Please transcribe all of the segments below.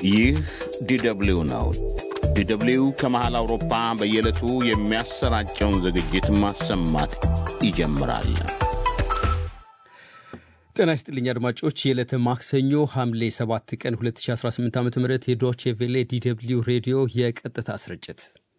ይህ ዲደብሊው ነው። ዲደብሊው ከመሃል አውሮፓ በየዕለቱ የሚያሰራጨውን ዝግጅት ማሰማት ይጀምራል። ጤና ይስጥልኝ አድማጮች፣ የዕለተ ማክሰኞ ሐምሌ 7 ቀን 2018 ዓ ም የዶቼ ቬሌ ዲደብሊው ሬዲዮ የቀጥታ ስርጭት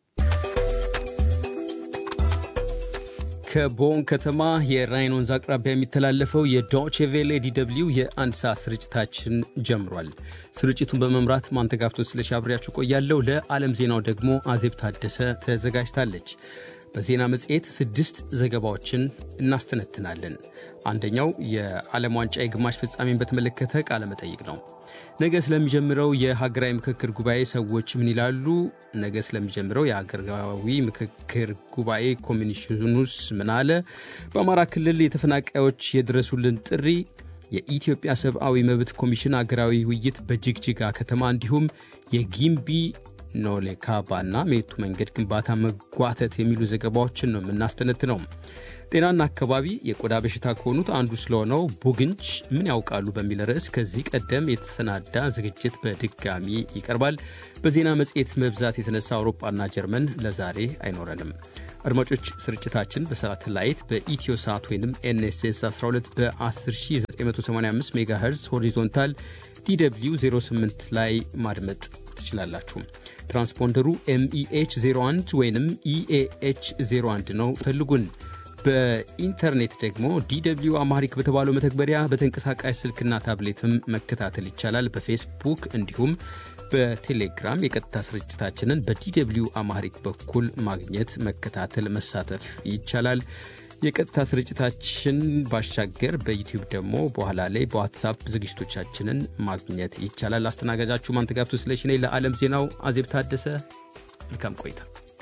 ከቦን ከተማ የራይን ወንዝ አቅራቢያ የሚተላለፈው የዶቼ ቬሌ ዲደብሊው የአንድ ሰዓት ስርጭታችን ጀምሯል። ስርጭቱን በመምራት ማንተጋፍቶ ስለሺ አብሬያችሁ ቆያለሁ። ለዓለም ዜናው ደግሞ አዜብ ታደሰ ተዘጋጅታለች። በዜና መጽሔት ስድስት ዘገባዎችን እናስተነትናለን። አንደኛው የዓለም ዋንጫ የግማሽ ፍጻሜን በተመለከተ ቃለ መጠይቅ ነው። ነገ ስለሚጀምረው የሀገራዊ ምክክር ጉባኤ ሰዎች ምን ይላሉ? ነገ ስለሚጀምረው የሀገራዊ ምክክር ጉባኤ ኮሚሽኑስ ምን አለ? በአማራ ክልል የተፈናቃዮች የድረሱልን ጥሪ፣ የኢትዮጵያ ሰብአዊ መብት ኮሚሽን ሀገራዊ ውይይት በጅግጅጋ ከተማ እንዲሁም የጊምቢ ኖሌ ካባና ሜቱ መንገድ ግንባታ መጓተት የሚሉ ዘገባዎችን ነው የምናስተነትነው። ጤናና አካባቢ የቆዳ በሽታ ከሆኑት አንዱ ስለሆነው ቡግንጅ ምን ያውቃሉ በሚል ርዕስ ከዚህ ቀደም የተሰናዳ ዝግጅት በድጋሚ ይቀርባል። በዜና መጽሔት መብዛት የተነሳ አውሮፓና ጀርመን ለዛሬ አይኖረንም። አድማጮች ስርጭታችን በሳተላይት በኢትዮ ሳት ወይም ኤንኤስኤስ 12 በ10985 ሜጋሄርዝ ሆሪዞንታል ዲw 08 ላይ ማድመጥ ትችላላችሁ። ትራንስፖንደሩ ኤምኢኤች 01 ወይም ኢኤኤች 01 ነው። ፈልጉን። በኢንተርኔት ደግሞ ዲw አማሪክ በተባለው መተግበሪያ በተንቀሳቃሽ ስልክና ታብሌትም መከታተል ይቻላል። በፌስቡክ እንዲሁም በቴሌግራም የቀጥታ ስርጭታችንን በዲw አማሪክ በኩል ማግኘት፣ መከታተል፣ መሳተፍ ይቻላል። የቀጥታ ስርጭታችን ባሻገር በዩቲዩብ ደግሞ በኋላ ላይ በዋትሳፕ ዝግጅቶቻችንን ማግኘት ይቻላል። አስተናጋጃችሁ ማንተጋፍቶ ስለሽ ነኝ። ለዓለም ዜናው አዜብ ታደሰ። መልካም ቆይታ።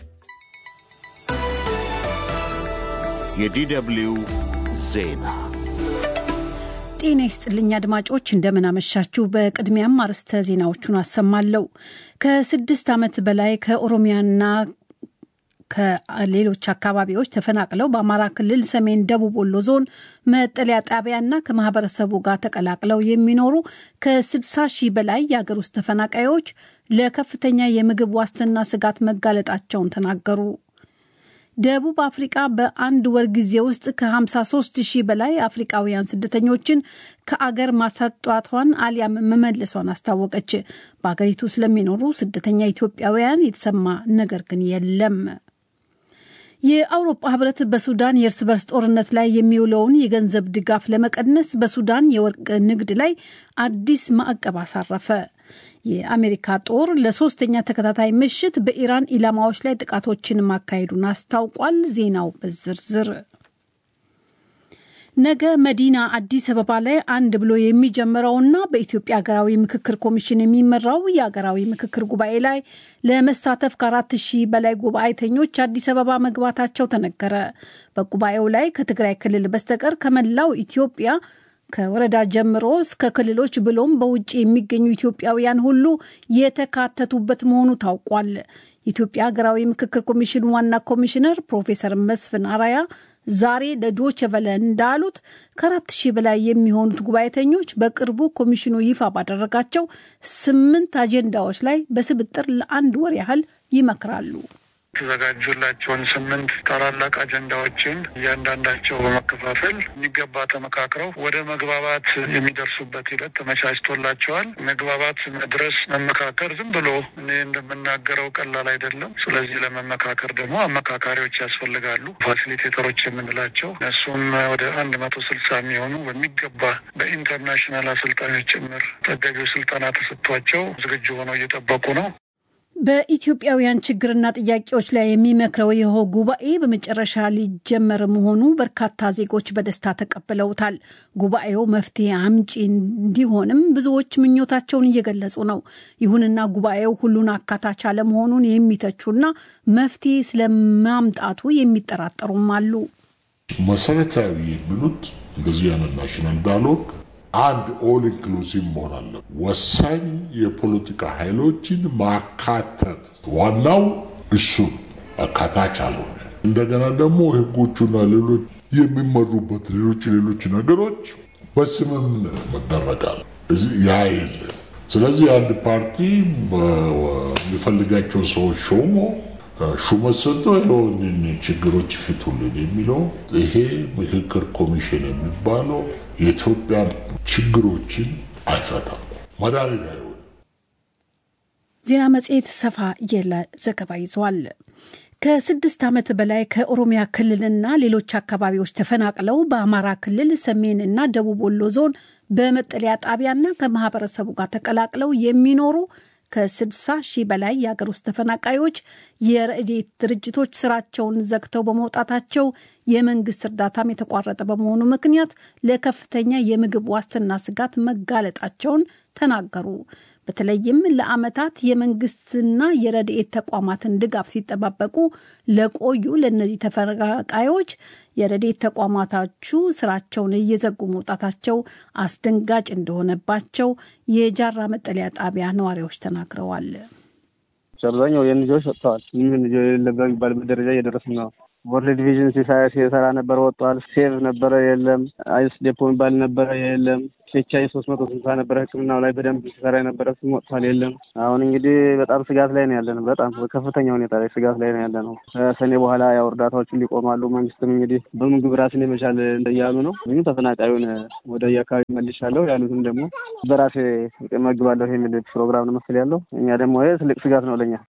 የዲደብሊው ዜና ጤና ይስጥልኝ አድማጮች፣ እንደምናመሻችሁ። በቅድሚያም አርዕስተ ዜናዎቹን አሰማለሁ። ከስድስት ዓመት በላይ ከኦሮሚያና ከሌሎች አካባቢዎች ተፈናቅለው በአማራ ክልል ሰሜን ደቡብ ወሎ ዞን መጠለያ ጣቢያና ከማህበረሰቡ ጋር ተቀላቅለው የሚኖሩ ከ60 ሺህ በላይ የአገር ውስጥ ተፈናቃዮች ለከፍተኛ የምግብ ዋስትና ስጋት መጋለጣቸውን ተናገሩ። ደቡብ አፍሪቃ በአንድ ወር ጊዜ ውስጥ ከ53 ሺህ በላይ አፍሪቃውያን ስደተኞችን ከአገር ማሳጧቷን አሊያም መመለሷን አስታወቀች። በአገሪቱ ስለሚኖሩ ስደተኛ ኢትዮጵያውያን የተሰማ ነገር ግን የለም። የአውሮፓ ህብረት በሱዳን የእርስ በርስ ጦርነት ላይ የሚውለውን የገንዘብ ድጋፍ ለመቀነስ በሱዳን የወርቅ ንግድ ላይ አዲስ ማዕቀብ አሳረፈ። የአሜሪካ ጦር ለሶስተኛ ተከታታይ ምሽት በኢራን ኢላማዎች ላይ ጥቃቶችን ማካሄዱን አስታውቋል። ዜናው በዝርዝር ነገ መዲና አዲስ አበባ ላይ አንድ ብሎ የሚጀምረውና በኢትዮጵያ ሀገራዊ ምክክር ኮሚሽን የሚመራው የሀገራዊ ምክክር ጉባኤ ላይ ለመሳተፍ ከአራት ሺህ በላይ ጉባኤተኞች አዲስ አበባ መግባታቸው ተነገረ። በጉባኤው ላይ ከትግራይ ክልል በስተቀር ከመላው ኢትዮጵያ ከወረዳ ጀምሮ እስከ ክልሎች ብሎም በውጭ የሚገኙ ኢትዮጵያውያን ሁሉ የተካተቱበት መሆኑ ታውቋል። የኢትዮጵያ ሀገራዊ ምክክር ኮሚሽን ዋና ኮሚሽነር ፕሮፌሰር መስፍን አራያ ዛሬ ለዶቼ ቬለ እንዳሉት ከአራት ሺህ በላይ የሚሆኑት ጉባኤተኞች በቅርቡ ኮሚሽኑ ይፋ ባደረጋቸው ስምንት አጀንዳዎች ላይ በስብጥር ለአንድ ወር ያህል ይመክራሉ። የተዘጋጁላቸውን ስምንት ታላላቅ አጀንዳዎችን እያንዳንዳቸው በመከፋፈል የሚገባ ተመካክረው ወደ መግባባት የሚደርሱበት ሂደት ተመቻችቶላቸዋል። መግባባት መድረስ መመካከር ዝም ብሎ እኔ እንደምናገረው ቀላል አይደለም። ስለዚህ ለመመካከር ደግሞ አመካካሪዎች ያስፈልጋሉ። ፋሲሊቴተሮች የምንላቸው እነሱም ወደ አንድ መቶ ስልሳ የሚሆኑ በሚገባ በኢንተርናሽናል አሰልጣኞች ጭምር ተገቢው ስልጠና ተሰጥቷቸው ዝግጁ ሆነው እየጠበቁ ነው። በኢትዮጵያውያን ችግርና ጥያቄዎች ላይ የሚመክረው ይኸው ጉባኤ በመጨረሻ ሊጀመር መሆኑ በርካታ ዜጎች በደስታ ተቀብለውታል። ጉባኤው መፍትሄ አምጪ እንዲሆንም ብዙዎች ምኞታቸውን እየገለጹ ነው። ይሁንና ጉባኤው ሁሉን አካታች አለመሆኑን የሚተቹና መፍትሄ ስለማምጣቱ የሚጠራጠሩም አሉ። መሰረታዊ የሚሉት እንደዚህ አይነት ናሽናል ዳያሎግ አንድ ኦል ኢንክሉሲቭ መሆን አለ። ወሳኝ የፖለቲካ ኃይሎችን ማካተት ዋናው እሱ አካታች አልሆነ። እንደገና ደግሞ ህጎቹና ሌሎች የሚመሩበት ሌሎች ሌሎች ነገሮች በስምምነት መደረጋል። ያ የለም። ስለዚህ አንድ ፓርቲ የሚፈልጋቸውን ሰዎች ሾሞ ሹመት ሰጥቶ የሆንን ችግሮች ይፍቱልን የሚለው ይሄ ምክክር ኮሚሽን የሚባለው የኢትዮጵያ ችግሮችን አይፈታም፣ መድኃኒት አይሆንም። ዜና መጽሔት ሰፋ ያለ ዘገባ ይዟል። ከስድስት ዓመት በላይ ከኦሮሚያ ክልልና ሌሎች አካባቢዎች ተፈናቅለው በአማራ ክልል ሰሜን እና ደቡብ ወሎ ዞን በመጠለያ ጣቢያና ከማህበረሰቡ ጋር ተቀላቅለው የሚኖሩ ከ60 ሺህ በላይ የአገር ውስጥ ተፈናቃዮች የረድኤት ድርጅቶች ስራቸውን ዘግተው በመውጣታቸው የመንግስት እርዳታም የተቋረጠ በመሆኑ ምክንያት ለከፍተኛ የምግብ ዋስትና ስጋት መጋለጣቸውን ተናገሩ። በተለይም ለዓመታት የመንግስትና የረድኤት ተቋማትን ድጋፍ ሲጠባበቁ ለቆዩ ለእነዚህ ተፈናቃዮች የረድኤት ተቋማታቹ ስራቸውን እየዘጉ መውጣታቸው አስደንጋጭ እንደሆነባቸው የጃራ መጠለያ ጣቢያ ነዋሪዎች ተናግረዋል። አብዛኛው የልጆች ወጥተዋል። ምን ልጆ የሌለበት የሚባልበት ደረጃ እየደረስን ነው። ወርልድ ዲቪዥን ሲሰራ ነበረ ወጥተዋል። ሴቭ ነበረ የለም። አይስ ዴፖ የሚባል ነበረ የለም። ቼቻይ ሶስት መቶ ስልሳ ነበረ ሕክምናው ላይ በደንብ ሲሰራ የነበረ ስም ወጥቷል የለም። አሁን እንግዲህ በጣም ስጋት ላይ ነው ያለን። በጣም በከፍተኛ ሁኔታ ላይ ስጋት ላይ ነው ያለ ነው። ከሰኔ በኋላ ያው እርዳታዎችን ሊቆማሉ። መንግስትም እንግዲህ በምግብ ራስን የመቻል እያሉ ነው። ብዙ ተፈናቃዩን ወደ የአካባቢ መልሻለሁ ያሉትም ደግሞ በራሴ መግባለሁ የሚል ፕሮግራም ነው መሰል ያለው። እኛ ደግሞ ይህ ትልቅ ስጋት ነው ለኛ።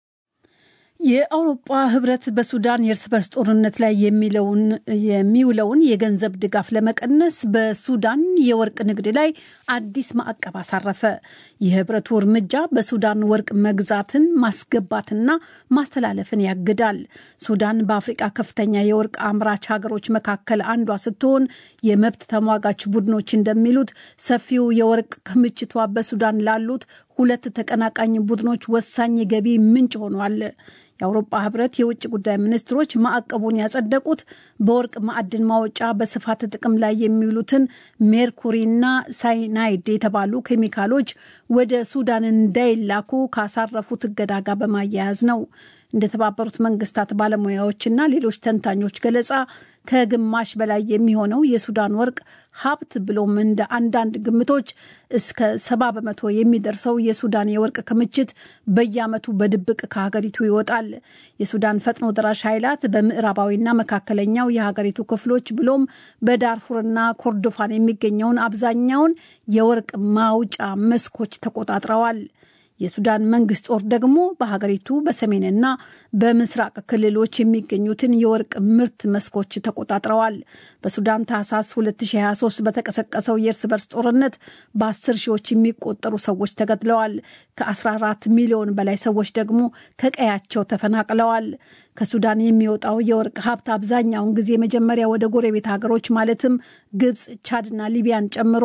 የአውሮፓ ህብረት በሱዳን የእርስ በርስ ጦርነት ላይ የሚለውን የሚውለውን የገንዘብ ድጋፍ ለመቀነስ በሱዳን የወርቅ ንግድ ላይ አዲስ ማዕቀብ አሳረፈ። የህብረቱ እርምጃ በሱዳን ወርቅ መግዛትን ማስገባትና ማስተላለፍን ያግዳል። ሱዳን በአፍሪቃ ከፍተኛ የወርቅ አምራች ሀገሮች መካከል አንዷ ስትሆን የመብት ተሟጋች ቡድኖች እንደሚሉት ሰፊው የወርቅ ክምችቷ በሱዳን ላሉት ሁለት ተቀናቃኝ ቡድኖች ወሳኝ የገቢ ምንጭ ሆኗል። የአውሮፓ ህብረት የውጭ ጉዳይ ሚኒስትሮች ማዕቀቡን ያጸደቁት በወርቅ ማዕድን ማውጫ በስፋት ጥቅም ላይ የሚውሉትን ሜርኩሪና ሳይናይድ የተባሉ ኬሚካሎች ወደ ሱዳን እንዳይላኩ ካሳረፉት እገዳ ጋር በማያያዝ ነው። እንደተባበሩት መንግስታት ባለሙያዎችና ሌሎች ተንታኞች ገለጻ ከግማሽ በላይ የሚሆነው የሱዳን ወርቅ ሀብት ብሎም እንደ አንዳንድ ግምቶች እስከ ሰባ በመቶ የሚደርሰው የሱዳን የወርቅ ክምችት በየዓመቱ በድብቅ ከሀገሪቱ ይወጣል። የሱዳን ፈጥኖ ደራሽ ኃይላት በምዕራባዊና መካከለኛው የሀገሪቱ ክፍሎች ብሎም በዳርፉርና ኮርዶፋን የሚገኘውን አብዛኛውን የወርቅ ማውጫ መስኮች ተቆጣጥረዋል። የሱዳን መንግስት ጦር ደግሞ በሀገሪቱ በሰሜንና በምስራቅ ክልሎች የሚገኙትን የወርቅ ምርት መስኮች ተቆጣጥረዋል። በሱዳን ታህሳስ 2023 በተቀሰቀሰው የእርስ በርስ ጦርነት በአስር ሺዎች የሚቆጠሩ ሰዎች ተገድለዋል። ከ14 ሚሊዮን በላይ ሰዎች ደግሞ ከቀያቸው ተፈናቅለዋል። ከሱዳን የሚወጣው የወርቅ ሀብት አብዛኛውን ጊዜ መጀመሪያ ወደ ጎረቤት ሀገሮች ማለትም ግብፅ፣ ቻድና ሊቢያን ጨምሮ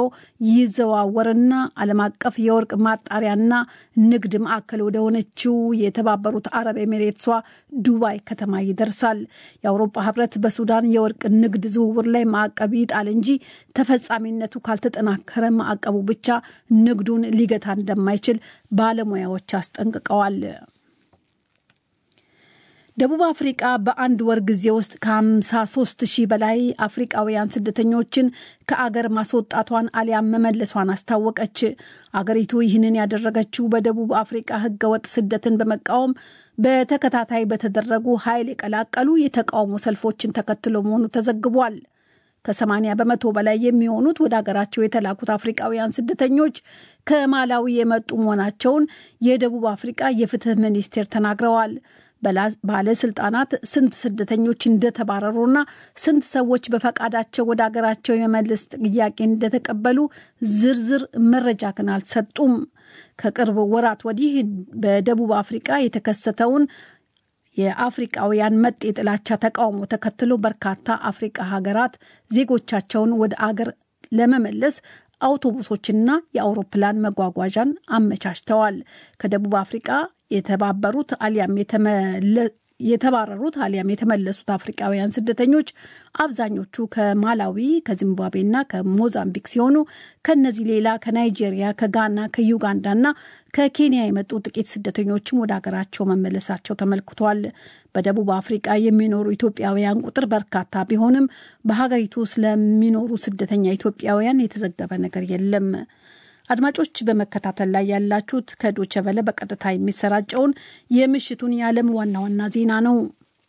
ይዘዋወርና ዓለም አቀፍ የወርቅ ማጣሪያና ንግድ ማዕከል ወደ ሆነችው የተባበሩት አረብ ኤሚሬትሷ ዱባይ ከተማ ይደርሳል። የአውሮፓ ህብረት በሱዳን የወርቅ ንግድ ዝውውር ላይ ማዕቀብ ይጣል እንጂ ተፈጻሚነቱ ካልተጠናከረ ማዕቀቡ ብቻ ንግዱን ሊገታ እንደማይችል ባለሙያዎች አስጠንቅቀዋል። ደቡብ አፍሪቃ በአንድ ወር ጊዜ ውስጥ ከ53 ሺህ በላይ አፍሪቃውያን ስደተኞችን ከአገር ማስወጣቷን አሊያም መመለሷን አስታወቀች። አገሪቱ ይህንን ያደረገችው በደቡብ አፍሪቃ ህገወጥ ስደትን በመቃወም በተከታታይ በተደረጉ ኃይል የቀላቀሉ የተቃውሞ ሰልፎችን ተከትሎ መሆኑ ተዘግቧል። ከ80 በመቶ በላይ የሚሆኑት ወደ ሀገራቸው የተላኩት አፍሪቃውያን ስደተኞች ከማላዊ የመጡ መሆናቸውን የደቡብ አፍሪቃ የፍትህ ሚኒስቴር ተናግረዋል። ባለስልጣናት ስንት ስደተኞች እንደተባረሩና ስንት ሰዎች በፈቃዳቸው ወደ ሀገራቸው የመመለስ ጥያቄ እንደተቀበሉ ዝርዝር መረጃ ግን አልሰጡም። ከቅርብ ወራት ወዲህ በደቡብ አፍሪቃ የተከሰተውን የአፍሪቃውያን መጤ ጥላቻ ተቃውሞ ተከትሎ በርካታ አፍሪቃ ሀገራት ዜጎቻቸውን ወደ አገር ለመመለስ አውቶቡሶችና የአውሮፕላን መጓጓዣን አመቻችተዋል። ከደቡብ አፍሪቃ የተባበሩት አሊያም የተባረሩት አሊያም የተመለሱት አፍሪቃውያን ስደተኞች አብዛኞቹ ከማላዊ ከዚምባብዌና ከሞዛምቢክ ሲሆኑ ከነዚህ ሌላ ከናይጄሪያ፣ ከጋና፣ ከዩጋንዳና ከኬንያ የመጡ ጥቂት ስደተኞችም ወደ ሀገራቸው መመለሳቸው ተመልክቷል። በደቡብ አፍሪቃ የሚኖሩ ኢትዮጵያውያን ቁጥር በርካታ ቢሆንም በሀገሪቱ ስለሚኖሩ ስደተኛ ኢትዮጵያውያን የተዘገበ ነገር የለም። አድማጮች በመከታተል ላይ ያላችሁት ከዶቸ ቨለ በቀጥታ የሚሰራጨውን የምሽቱን የዓለም ዋና ዋና ዜና ነው።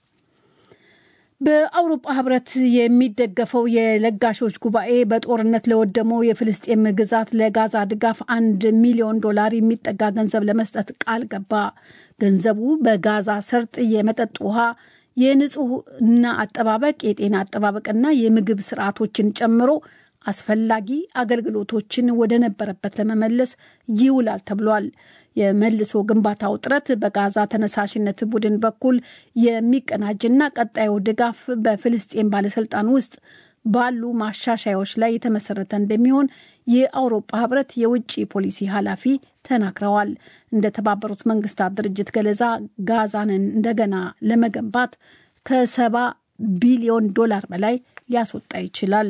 በአውሮፓ ህብረት የሚደገፈው የለጋሾች ጉባኤ በጦርነት ለወደመው የፍልስጤም ግዛት ለጋዛ ድጋፍ አንድ ሚሊዮን ዶላር የሚጠጋ ገንዘብ ለመስጠት ቃል ገባ። ገንዘቡ በጋዛ ሰርጥ የመጠጥ ውሃ የንጹህና አጠባበቅ፣ የጤና አጠባበቅና የምግብ ስርዓቶችን ጨምሮ አስፈላጊ አገልግሎቶችን ወደ ነበረበት ለመመለስ ይውላል ተብሏል። የመልሶ ግንባታው ጥረት በጋዛ ተነሳሽነት ቡድን በኩል የሚቀናጅና ቀጣዩ ድጋፍ በፍልስጤን ባለስልጣን ውስጥ ባሉ ማሻሻያዎች ላይ የተመሰረተ እንደሚሆን የአውሮፓ ህብረት የውጭ ፖሊሲ ኃላፊ ተናግረዋል። እንደ ተባበሩት መንግስታት ድርጅት ገለጻ ጋዛንን እንደገና ለመገንባት ከሰባ ቢሊዮን ዶላር በላይ ሊያስወጣ ይችላል።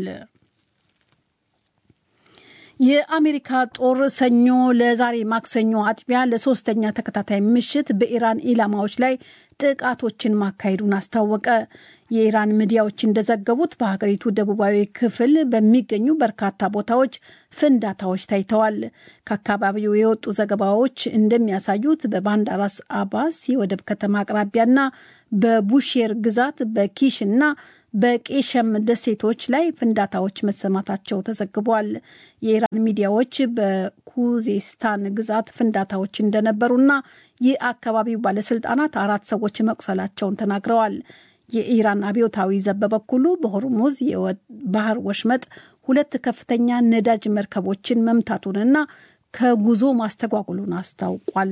የአሜሪካ ጦር ሰኞ ለዛሬ ማክሰኞ አጥቢያ ለሶስተኛ ተከታታይ ምሽት በኢራን ኢላማዎች ላይ ጥቃቶችን ማካሄዱን አስታወቀ። የኢራን ሚዲያዎች እንደዘገቡት በሀገሪቱ ደቡባዊ ክፍል በሚገኙ በርካታ ቦታዎች ፍንዳታዎች ታይተዋል። ከአካባቢው የወጡ ዘገባዎች እንደሚያሳዩት በባንዳራስ አባስ የወደብ ከተማ አቅራቢያና በቡሼር ግዛት በኪሽ እና በቄሸም ደሴቶች ላይ ፍንዳታዎች መሰማታቸው ተዘግቧል። የኢራን ሚዲያዎች በኩዜስታን ግዛት ፍንዳታዎች እንደነበሩና የአካባቢው ባለስልጣናት አራት ሰዎች መቁሰላቸውን ተናግረዋል። የኢራን አብዮታዊ ዘብ በበኩሉ በሆርሙዝ የባህር ወሽመጥ ሁለት ከፍተኛ ነዳጅ መርከቦችን መምታቱንና ከጉዞ ማስተጓጉሉን አስታውቋል።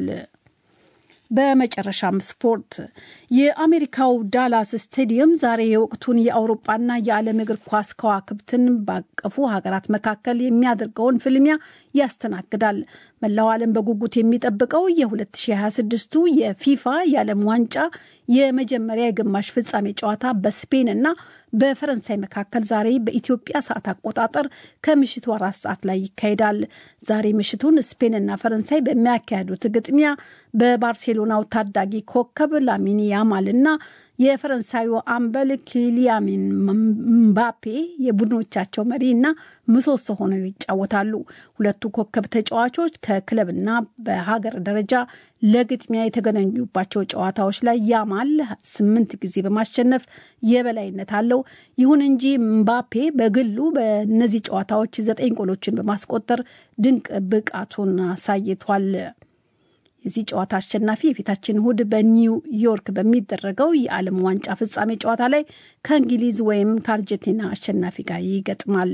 በመጨረሻም ስፖርት። የአሜሪካው ዳላስ ስቴዲየም ዛሬ የወቅቱን የአውሮፓና የዓለም እግር ኳስ ከዋክብትን ባቀፉ ሀገራት መካከል የሚያደርገውን ፍልሚያ ያስተናግዳል። መላው ዓለም በጉጉት የሚጠብቀው የ2026ቱ የፊፋ የዓለም ዋንጫ የመጀመሪያ የግማሽ ፍጻሜ ጨዋታ በስፔን እና በፈረንሳይ መካከል ዛሬ በኢትዮጵያ ሰዓት አቆጣጠር ከምሽቱ አራት ሰዓት ላይ ይካሄዳል። ዛሬ ምሽቱን ስፔንና ፈረንሳይ በሚያካሄዱት ግጥሚያ በባርሴሎናው ታዳጊ ኮከብ ላሚን ያማል እና የፈረንሳዩ አምበል ኪሊያን ምባፔ የቡድኖቻቸው መሪ እና ምሰሶ ሆነው ይጫወታሉ። ሁለቱ ኮከብ ተጫዋቾች ከክለብና በሀገር ደረጃ ለግጥሚያ የተገናኙባቸው ጨዋታዎች ላይ ያማል ስምንት ጊዜ በማሸነፍ የበላይነት አለው። ይሁን እንጂ ምባፔ በግሉ በእነዚህ ጨዋታዎች ዘጠኝ ጎሎችን በማስቆጠር ድንቅ ብቃቱን አሳይቷል። የዚህ ጨዋታ አሸናፊ የፊታችን እሁድ በኒውዮርክ በሚደረገው የዓለም ዋንጫ ፍጻሜ ጨዋታ ላይ ከእንግሊዝ ወይም ከአርጀንቲና አሸናፊ ጋር ይገጥማል።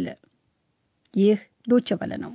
ይህ ዶቼ ቬለ ነው።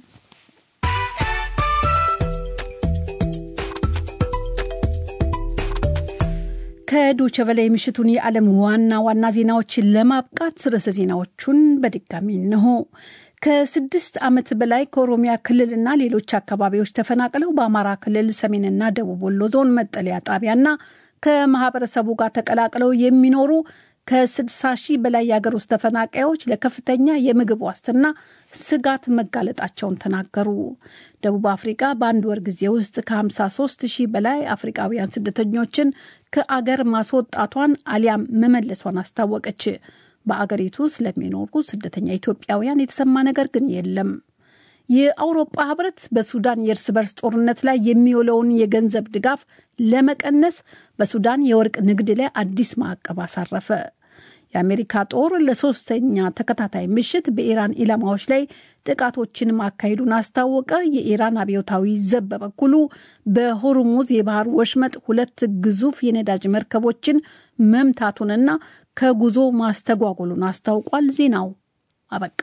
ከዶቼ ቬለ የምሽቱን የዓለም ዋና ዋና ዜናዎችን ለማብቃት ርዕሰ ዜናዎቹን በድጋሚ እንሆ። ከስድስት ዓመት በላይ ከኦሮሚያ ክልልና ሌሎች አካባቢዎች ተፈናቅለው በአማራ ክልል ሰሜንና ደቡብ ወሎ ዞን መጠለያ ጣቢያና ከማህበረሰቡ ጋር ተቀላቅለው የሚኖሩ ከ60 ሺህ በላይ የሀገር ውስጥ ተፈናቃዮች ለከፍተኛ የምግብ ዋስትና ስጋት መጋለጣቸውን ተናገሩ። ደቡብ አፍሪካ በአንድ ወር ጊዜ ውስጥ ከ53 ሺህ በላይ አፍሪካውያን ስደተኞችን ከአገር ማስወጣቷን አሊያም መመለሷን አስታወቀች። በአገሪቱ ስለሚኖሩ ስደተኛ ኢትዮጵያውያን የተሰማ ነገር ግን የለም። የአውሮፓ ህብረት በሱዳን የእርስ በርስ ጦርነት ላይ የሚውለውን የገንዘብ ድጋፍ ለመቀነስ በሱዳን የወርቅ ንግድ ላይ አዲስ ማዕቀብ አሳረፈ። የአሜሪካ ጦር ለሶስተኛ ተከታታይ ምሽት በኢራን ኢላማዎች ላይ ጥቃቶችን ማካሄዱን አስታወቀ። የኢራን አብዮታዊ ዘብ በበኩሉ በሆርሙዝ የባህር ወሽመጥ ሁለት ግዙፍ የነዳጅ መርከቦችን መምታቱንና ከጉዞ ማስተጓጎሉን አስታውቋል። ዜናው አበቃ።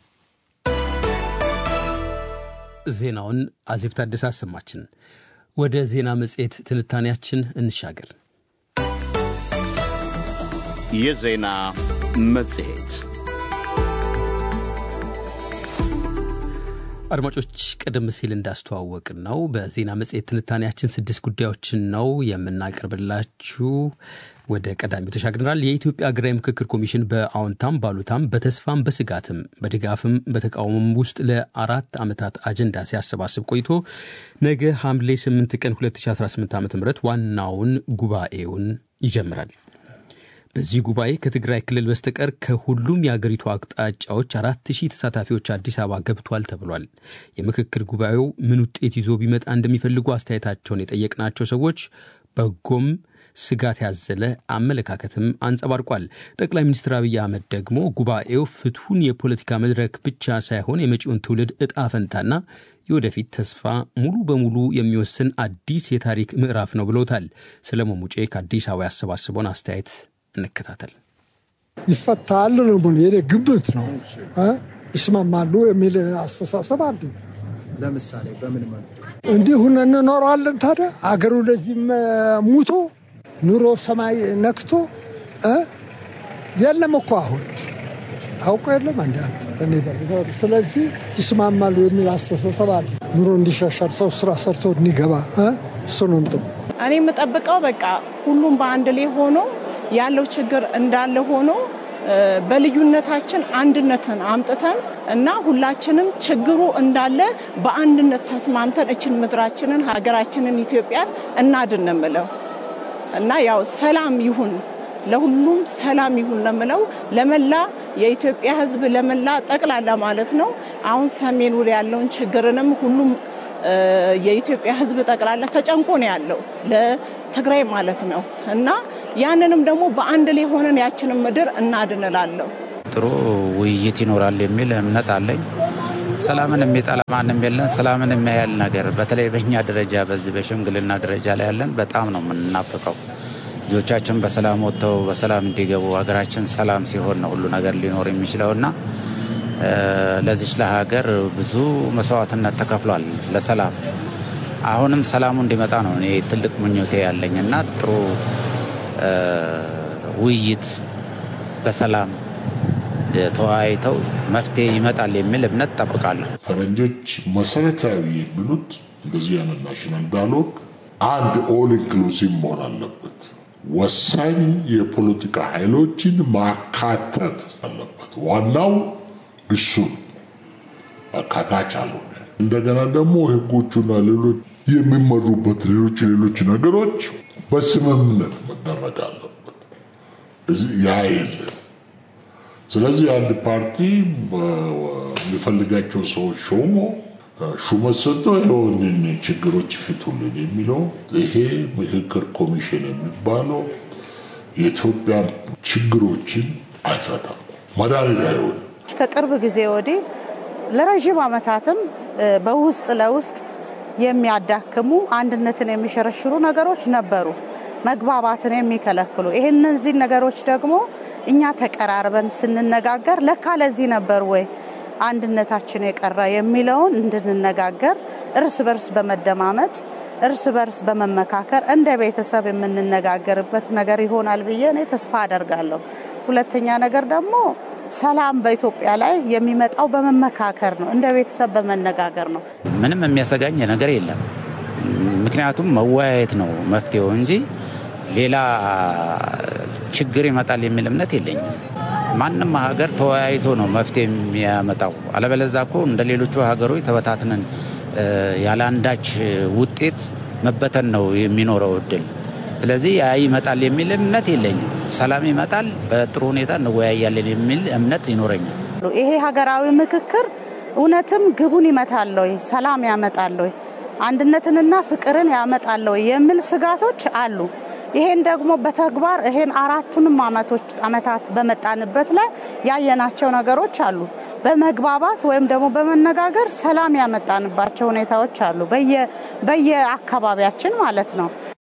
ዜናውን አዜብ ታደሰ አሰማችን። ወደ ዜና መጽሔት ትንታኔያችን እንሻገር። የዜና መጽሔት አድማጮች ቀደም ሲል እንዳስተዋወቅን ነው በዜና መጽሔት ትንታኔያችን ስድስት ጉዳዮችን ነው የምናቀርብላችሁ። ወደ ቀዳሚው ተሻግረናል። የኢትዮጵያ ሀገራዊ ምክክር ኮሚሽን በአዎንታም ባሉታም በተስፋም በስጋትም በድጋፍም በተቃውሞም ውስጥ ለአራት ዓመታት አጀንዳ ሲያሰባስብ ቆይቶ ነገ ሐምሌ 8 ቀን 2018 ዓ ም ዋናውን ጉባኤውን ይጀምራል። በዚህ ጉባኤ ከትግራይ ክልል በስተቀር ከሁሉም የአገሪቱ አቅጣጫዎች አራት ሺህ ተሳታፊዎች አዲስ አበባ ገብቷል ተብሏል። የምክክር ጉባኤው ምን ውጤት ይዞ ቢመጣ እንደሚፈልጉ አስተያየታቸውን የጠየቅናቸው ሰዎች በጎም ስጋት ያዘለ አመለካከትም አንጸባርቋል። ጠቅላይ ሚኒስትር አብይ አህመድ ደግሞ ጉባኤው ፍትሁን የፖለቲካ መድረክ ብቻ ሳይሆን የመጪውን ትውልድ እጣ ፈንታና የወደፊት ተስፋ ሙሉ በሙሉ የሚወስን አዲስ የታሪክ ምዕራፍ ነው ብሎታል። ሰለሞን ሙጬ ከአዲስ አበባ ያሰባስበውን አስተያየት እንከታተል። ይፈታል ነው የኔ ግምት ነው። ይስማማሉ የሚል አስተሳሰብ አለ። ለምሳሌ በምን መልኩ እንዲህ ሁነን እንኖረዋለን? ታዲያ አገሩ ለዚህም ሙቶ ኑሮ ሰማይ ነክቶ የለም እኮ አሁን ታውቆ የለም አንድ ስለዚህ ይስማማሉ የሚል አስተሳሰብ አለ። ኑሮ እንዲሻሻል ሰው ስራ ሰርቶ እንዲገባ እሱ ነው ጥሩ። እኔ የምጠብቀው በቃ ሁሉም በአንድ ላይ ሆኖ ያለው ችግር እንዳለ ሆኖ በልዩነታችን አንድነትን አምጥተን እና ሁላችንም ችግሩ እንዳለ በአንድነት ተስማምተን እችን ምድራችንን ሀገራችንን ኢትዮጵያን እናድን ነው የምለው እና ያው ሰላም ይሁን ለሁሉም ሰላም ይሁን ነው የምለው ለመላ የኢትዮጵያ ሕዝብ ለመላ ጠቅላላ ማለት ነው። አሁን ሰሜኑ ያለውን ችግርንም ሁሉም የኢትዮጵያ ሕዝብ ጠቅላላ ተጨንቆ ነው ያለው ለትግራይ ማለት ነው እና ያንንም ደግሞ በአንድ ላይ ሆነን ያችንን ምድር እናድንላለሁ። ጥሩ ውይይት ይኖራል የሚል እምነት አለኝ። ሰላምን የሚጠላ ማንም የለን። ሰላምን የሚያያል ነገር በተለይ በእኛ ደረጃ በዚህ በሽምግልና ደረጃ ላይ ያለን በጣም ነው የምንናፍቀው። ልጆቻችን በሰላም ወጥተው በሰላም እንዲገቡ ሀገራችን ሰላም ሲሆን ነው ሁሉ ነገር ሊኖር የሚችለው እና ለዚች ለሀገር ብዙ መስዋዕትነት ተከፍሏል ለሰላም። አሁንም ሰላሙ እንዲመጣ ነው እኔ ትልቅ ምኞቴ ያለኝ እና ጥሩ ውይይት በሰላም ተወያይተው መፍትሄ ይመጣል የሚል እምነት ጠብቃለሁ። ፈረንጆች መሰረታዊ የሚሉት እንደዚህ አይነት ናሽናል ዳያሎግ አንድ ኦል ኢንክሉሲቭ መሆን አለበት። ወሳኝ የፖለቲካ ኃይሎችን ማካተት አለበት። ዋናው እሱን አካታች አልሆነ። እንደገና ደግሞ ህጎቹና ሌሎች የሚመሩበት ሌሎች ሌሎች ነገሮች በስምምነት መደረግ አለበት። ያ የለም። ስለዚህ አንድ ፓርቲ የሚፈልጋቸው ሰዎች ሾሞ ሹመት ሰጥቶ ይሆንን ችግሮች ይፍቱልን የሚለው ይሄ ምክክር ኮሚሽን የሚባለው የኢትዮጵያ ችግሮችን አይፈታም፣ መድኃኒት አይሆንም። ከቅርብ ጊዜ ወዲህ ለረዥም ዓመታትም በውስጥ ለውስጥ የሚያዳክሙ አንድነትን የሚሸረሽሩ ነገሮች ነበሩ፣ መግባባትን የሚከለክሉ። ይህ እነዚህ ነገሮች ደግሞ እኛ ተቀራርበን ስንነጋገር ለካ ለዚህ ነበር ወይ አንድነታችን የቀረ የሚለውን እንድንነጋገር እርስ በርስ በመደማመጥ እርስ በርስ በመመካከር እንደ ቤተሰብ የምንነጋገርበት ነገር ይሆናል ብዬ እኔ ተስፋ አደርጋለሁ። ሁለተኛ ነገር ደግሞ ሰላም በኢትዮጵያ ላይ የሚመጣው በመመካከር ነው፣ እንደ ቤተሰብ በመነጋገር ነው። ምንም የሚያሰጋኝ ነገር የለም። ምክንያቱም መወያየት ነው መፍትሄው እንጂ ሌላ ችግር ይመጣል የሚል እምነት የለኝም። ማንም ሀገር ተወያይቶ ነው መፍትሄ የሚያመጣው። አለበለዛ እኮ እንደ ሌሎቹ ሀገሮች ተበታትነን ያለ አንዳች ውጤት መበተን ነው የሚኖረው እድል። ስለዚህ ያ ይመጣል የሚል እምነት የለኝም። ሰላም ይመጣል፣ በጥሩ ሁኔታ እንወያያለን የሚል እምነት ይኖረኛል። ይሄ ሀገራዊ ምክክር እውነትም ግቡን ይመታል ወይ፣ ሰላም ያመጣል ወይ፣ አንድነትንና ፍቅርን ያመጣል ወይ የሚል ስጋቶች አሉ። ይሄን ደግሞ በተግባር ይሄን አራቱንም አመቶች አመታት በመጣንበት ላይ ያየናቸው ነገሮች አሉ። በመግባባት ወይም ደግሞ በመነጋገር ሰላም ያመጣንባቸው ሁኔታዎች አሉ፣ በየአካባቢያችን ማለት ነው።